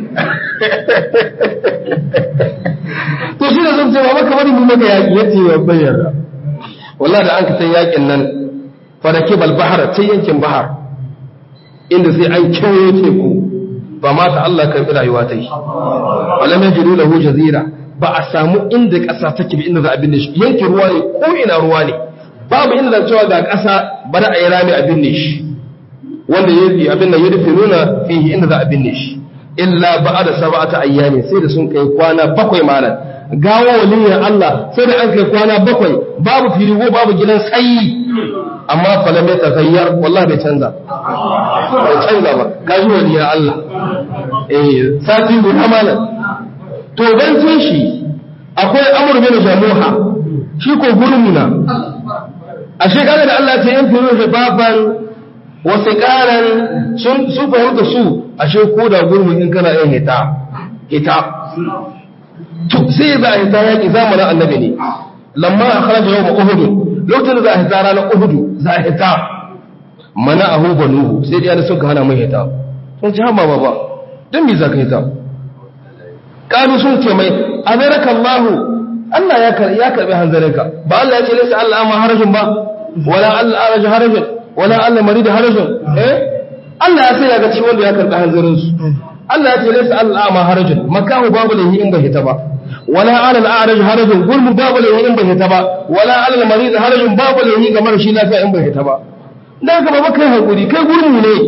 to shi da zan ce ba maka bari mu maka yaki yace ya bayyana wallahi da an ka san yakin nan farake bal bahara ta yankin bahar inda sai an kewaye teku ba ma ta Allah karbi rayuwa ta yi walam yajidu lahu jazira ba a samu inda ƙasa take bi inda za a binne shi yankin ruwa ne ko ina ruwa ne babu inda za cewa ga ƙasa bari a yi rami a binne shi wanda ya abin da ya rufe nuna fihi inda za a binne shi illa ba'ada sab'ata ayyami sai da sun kai kwana bakwai malam gawo waliyin Allah sai da an kai kwana bakwai babu firigo babu gidan tsayi amma falam ya taghayyar wallahi bai canza bai canza ba gaji waliyin Allah eh sati guda malam to dan sun shi akwai amur bin jamuha shi ko gurmuna a shekara da Allah ta yanke rufe baban wasu karan sun su fahimta su ashe ko da gurmun in kana yin hita hita to sai za a hita yaki zamanin annabi ne lamma a kharaja yau uhud lokacin da za a hita ranar uhud za a hita mana ahu banuhu sai dai sun ka hana mai hita sun ci hama baba dan me za ka hita kalu sun ce mai amerika allahu Allah ya karbi hanzarinka ba Allah ya ce laysa Allah ma harajin ba wala Allah araj harajin wala Allah marid harajin eh Allah ya sai ya ga ciwon da ya karbi hanzarin su Allah ya ce laysa Allah ma harajin makahu babu lahi in bai hita ba wala ala al-a'raj harajin gurmu babu lahi in bai hita ba wala ala al-marid harajin babu lahi ga mara shi lafiya in bai hita ba dan ka ba kai hakuri kai gurmu ne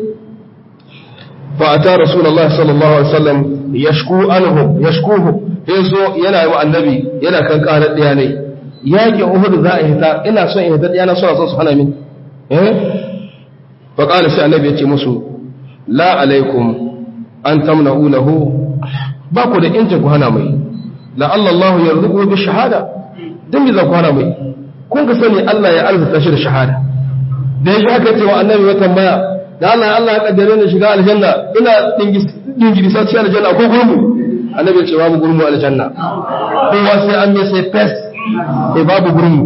fa ata rasulullahi sallallahu alaihi wasallam yashku anhum yashkuhu yazo yana yi wa annabi yana kan karar daya ne yaki uhud za a hita ina son in hita daya na so son su hana min eh fa qala sai annabi yace musu la alaikum an tamna'u lahu ba ku da injin ku hana mai la Allah Allah yarzuqu bi shahada dan me za ku hana mai kun ka sani Allah ya arzuta shi da shahada da yaji haka ce wa annabi ya tambaya da Allah Allah ya kaddare ni shiga aljanna ina dingiri sa cikin aljanna ko gurmu annabi ya ce babu gurmu aljanna kowa sai an mai sai fes sai babu gurmu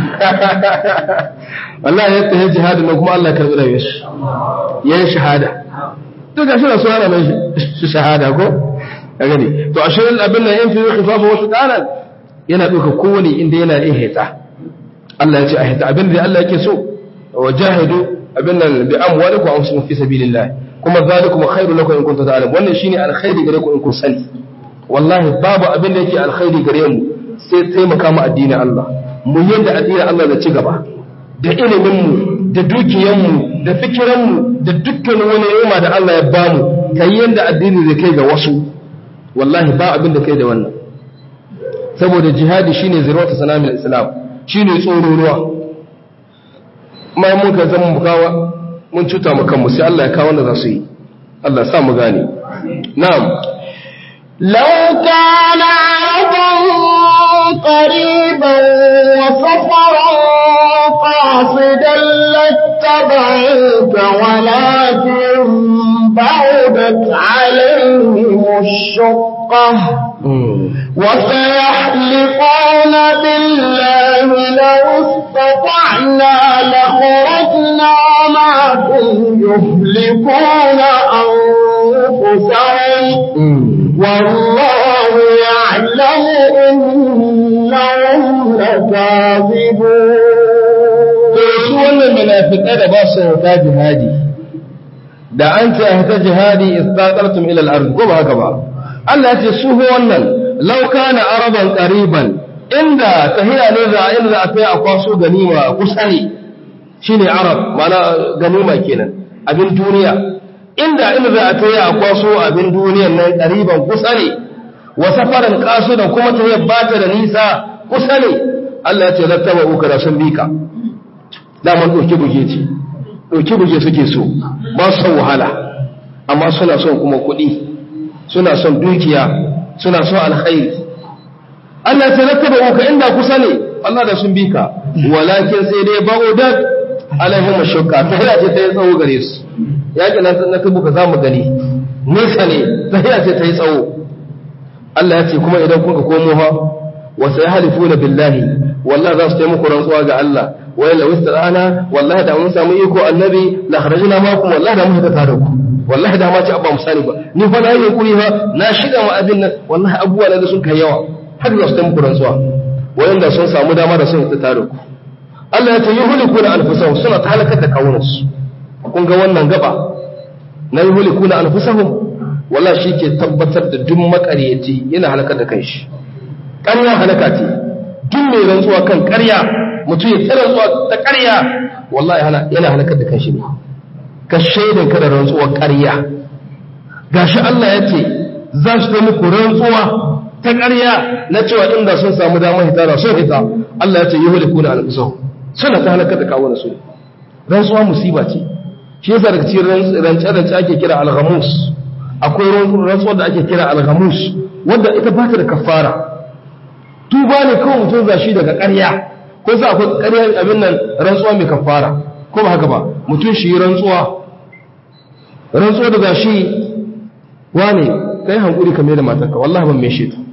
wallahi ya tafi jihadi na kuma Allah ya karbi rayuwar shi yayin shahada to ga shi rasu ana mai shahada ko ka gani to a shirin abin nan yin fiye khifafa wasu kanan yana ɗauka kowane inda yana yin hita Allah ya ce a hita abin da Allah yake so wa jahidu abin nan bi amwalikum wa anfusikum fi sabilillah kuma zalikum khairu lakum in kuntum ta'lamun wannan shine alkhairi gare ku in kun sani wallahi babu abin da yake alkhairi gare mu sai taimaka mu addinin Allah mu yanda addinin Allah da ci gaba da ilimin mu da dukiyan mu da fikiran mu da dukkan wani ni'ima da Allah ya bamu kai yanda addini zai kai ga wasu wallahi ba abin da kai da wannan saboda jihadi shine zirwata sanamin islam shine tsoro ruwa ma mun ka zama mu kawa mun cuta mu kanmu sai Allah ya kawo wanda za su yi Allah ya sa mu gane na'am لو كان عرضا قريبا وسفرا قاصدا لاتبعوك ولكن بعدت عليهم الشقة وسيحلقون بالله لو استطعنا لخرجنا معكم يهلكون أنفسهم والله يعلم إنهم لكاذبون su wannan munafiqai da ba su yarda jihadi da an ce hata jihadi istaqartum ila al-ard ko ba haka ba Allah ya ce su ho wannan law kana araban qariban inda tahiya ne za inda za a kai a kwaso ganima kusa ne shine arab mana ganima kenan abin duniya inda inda za a kai a kwaso abin duniyan nan qariban kusa ne wa safaran qasidan kuma tahiyar bata da nisa kusa ne Allah ya ce lattaba uka da sun bika daman ɗauki buge ce ɗauki buge suke so ba su wahala amma suna son kuma kuɗi suna son dukiya suna son alkhairi Allah ya rattaba ka inda kusa ne Allah da sun bi ka walakin sai dai ba'udat alaihim shukka ta hira ce ta yi tsawo gare su yaƙi na na tabuka za mu gani nesa ne ta hira ce ta yi tsawo Allah ya ce kuma idan kuka komo ha wa sai halifuna billahi wallahi za su taimako rantsuwa ga Allah wa la wasta'ana wallahi da mun samu iko annabi la kharajna makum wallahi da mun ta tare ku wallahi da ma ci abba musani ba ni fa na yi kuri fa na shiga ma abin nan wallahi abubuwa da sun kai yawa har za su taimako rantsuwa wayanda sun samu dama da sun ta tare ku Allah ya ce yuhliku na anfusahum suna ta halakar da kawunansu kun ga wannan gaba na yuhliku na anfusahum wallahi shi ke tabbatar da duk makaryaci yana halakar da kanshi ƙarya halaka ce duk mai rantsuwa kan ƙarya mutum ya tsara rantsuwa ta ƙarya wallahi yana halakar da kanshi ne ka shaidan ka da rantsuwar ƙarya gashi Allah ya ce za su ta muku rantsuwa ta ƙarya na cewa inda sun samu damar hita da sun hita Allah ya ce yuhliku na anfusahum suna ta halakar da kawo su rantsuwa musiba ce shi yasa daga cikin rance-rance ake kira alghamus akwai rantsuwa da ake kira alghamus wanda ita ba ta da kafara tuba ne kawai mutum za shi daga ƙarya ko sa akwai ƙarya abin nan rantsuwa mai kafara ko ba haka ba mutum shi yi rantsuwa rantsuwa da za shi wane kai hankuri ka mai da matarka wallahi ban mai shi ta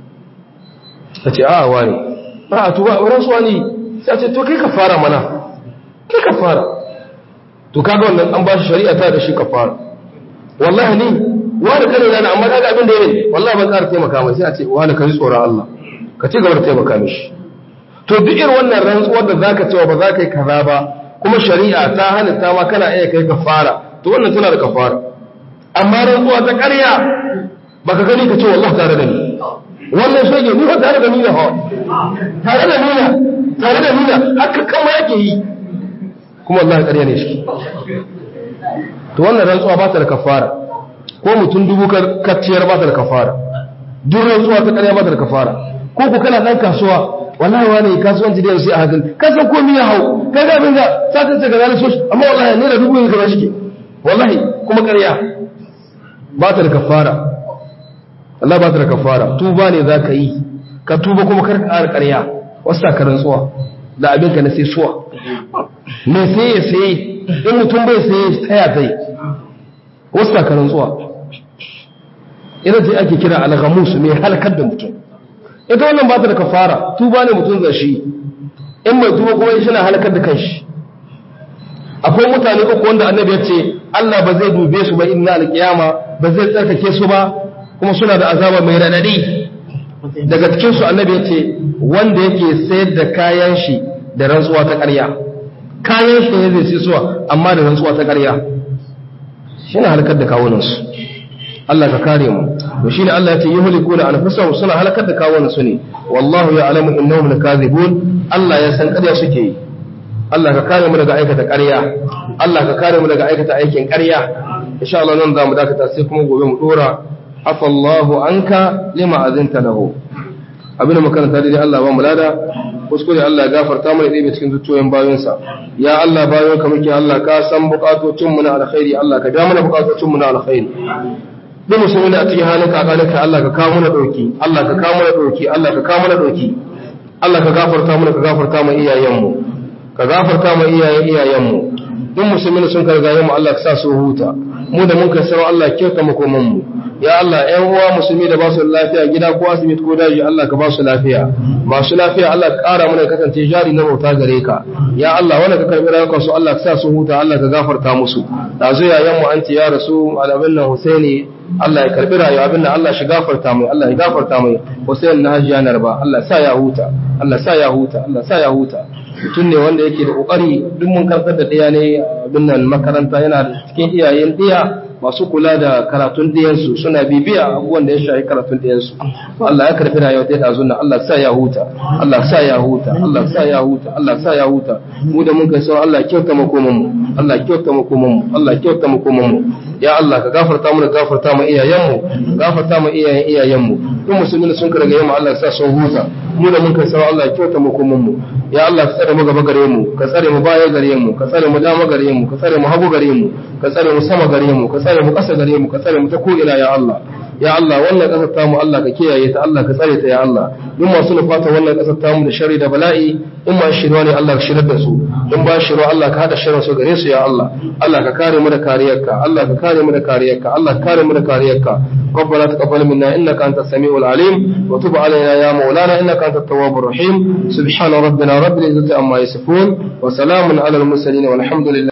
ta ce a wane a tuba rantsuwa ne sai ce to kai ka fara mana kai ka fara to kaga wannan an ba shi shari'a ta da shi ka fara wallahi ni wani kare yana amma kaga abin da yake wallahi ban ƙara taimaka mai sai a ce wani ka ji tsoron Allah ka ci gaba da taimaka mishi to duk irin wannan rantsuwar da zaka cewa ba za ka yi kaza ba kuma shari'a ta halitta ma kana iya kai ka fara to wannan tana da kafara amma rantsuwa ta ƙarya baka gani ka ce wallahi tare da ni wannan shege ni ba tare da ni da hawa tare da ni na tare da nuna haka kama yake yi kuma Allah ya ƙarya ne shi to wannan rantsuwa ba ta da kafara ko mutum dubu kacciyar ba ta da kafara duk rantsuwa ta ƙarya ba ta da kafara ko ku kana ɗan kasuwa wallahi wani kasuwanci da yanzu a hakan ka san komai ya hau ka ga abin da satin ta gaza so amma wallahi ne da dubu ne kamar shi wallahi kuma ƙarya ba ta da kafara Allah ba ta da kafara tuba ne za ka yi ka tuba kuma kar ka ƙara ƙarya wasu ka rantsuwa da abinka na sai suwa mai sai ya sai in mutum bai sai taya zai wasu ka rantsuwa ita ce ake kira alghamus mai halakar da mutum ita wannan ba ta da kafara tuba ne mutum zai shi in mai tuba kuma shi na halakar da kanshi akwai mutane uku wanda annabi ya ce Allah ba zai dube su ba inna alkiyama ba zai tsarkake su ba kuma suna da azaba mai radadi daga cikinsu annabi ya ce wanda yake sayar da kayan shi da rantsuwa ta ƙarya kayan shi ne zai suwa amma da rantsuwa ta ƙarya shi ne halakar da kawunansu Allah ka kare mu to shine Allah ya ce yuhlikuna anfusahum suna halakar da kawunansu ne wallahu ya'lamu innahum lakazibun Allah ya san ƙarya suke yi Allah ka kare mu daga aikata ƙarya Allah ka kare mu daga aikata aikin ƙarya insha Allah nan za mu dakata sai kuma gobe mu dora afallahu anka lima azinta lahu abin da makaranta dai Allah ba mu lada kuskure Allah ya gafarta mana ɗaya cikin zuciyoyin bayonsa ya Allah bayon ka muke Allah ka san bukatocin mu na alkhairi Allah ka biya mana bukatocin mu na alkhairi duk musulmi da a cikin halin kakalika Allah ka kawo mana dauki Allah ka kawo mana dauki Allah ka kawo mana dauki Allah ka gafarta mana ka gafarta mu iyayen mu ka gafarta mu iyayen iyayen mu duk musulmi sun karga mu Allah ka sa su huta mu da mun kai sarau Allah kyauta makoman mu ya Allah ‘yan uwa musulmi da ba su lafiya gida ko asibiti ko daji Allah ka ba su lafiya masu lafiya Allah ka ƙara mana kasance jari na bauta gare ka ya Allah wanda ka karɓi rayuwar su Allah ka sa su huta Allah ka gafarta musu da zo yayan mu an ce ya rasu alabin nan Husaini Allah ya karɓi rayuwa abin nan Allah shi gafarta mai Allah ya gafarta mai Husaini na hajjiya narba Allah sa ya huta Allah sa ya huta Allah sa ya huta mutum ne wanda yake da kokari duk mun karɓar da ɗaya ne abin nan makaranta yana da cikin iyayen ɗiya masu kula da karatun ɗiyansu suna bibiya abubuwan da ya shafi karatun ɗiyansu Allah ya karfi rayuwa ta ɗazu na Allah sa ya huta Allah sa ya huta Allah sa ya huta Allah sa ya huta mu da mun kai sau Allah kyauta makoman mu Allah kyauta makoman mu Allah kyauta makoman mu ya Allah ka gafarta mu da gafarta mu iyayenmu ka gafarta mu iyayen iyayenmu duk musulmi da sun ka daga yamma Allah ya sa sun huta mu da mun kai sarau Allah ya kyauta mu kuma mu ya Allah ka tsare mu gaba gare mu ka tsare mu baya gare mu ka tsare mu dama gare mu ka tsare mu hagu gare mu ka tsare mu sama gare mu ka tsare mu ƙasa gare mu ka tsare mu ta ko ina ya Allah ya Allah wannan ƙasar tamu Allah ka kiyaye ta Allah ka tsare ta ya Allah duk masu nufata wannan ƙasar tamu da shari da bala'i in ma shirwa ne Allah ka shirar da su in ba shirwa Allah ka hada shirin su gare su ya Allah Allah ka kare mu da kariyarka Allah ka kare mu da kariyarka Allah ka kare mu da kariyarka ربنا تقبل منا انك انت السميع العليم وتب علينا يا مولانا انك انت التواب الرحيم سبحان ربنا رب العزه عما يصفون وسلام على المرسلين والحمد لله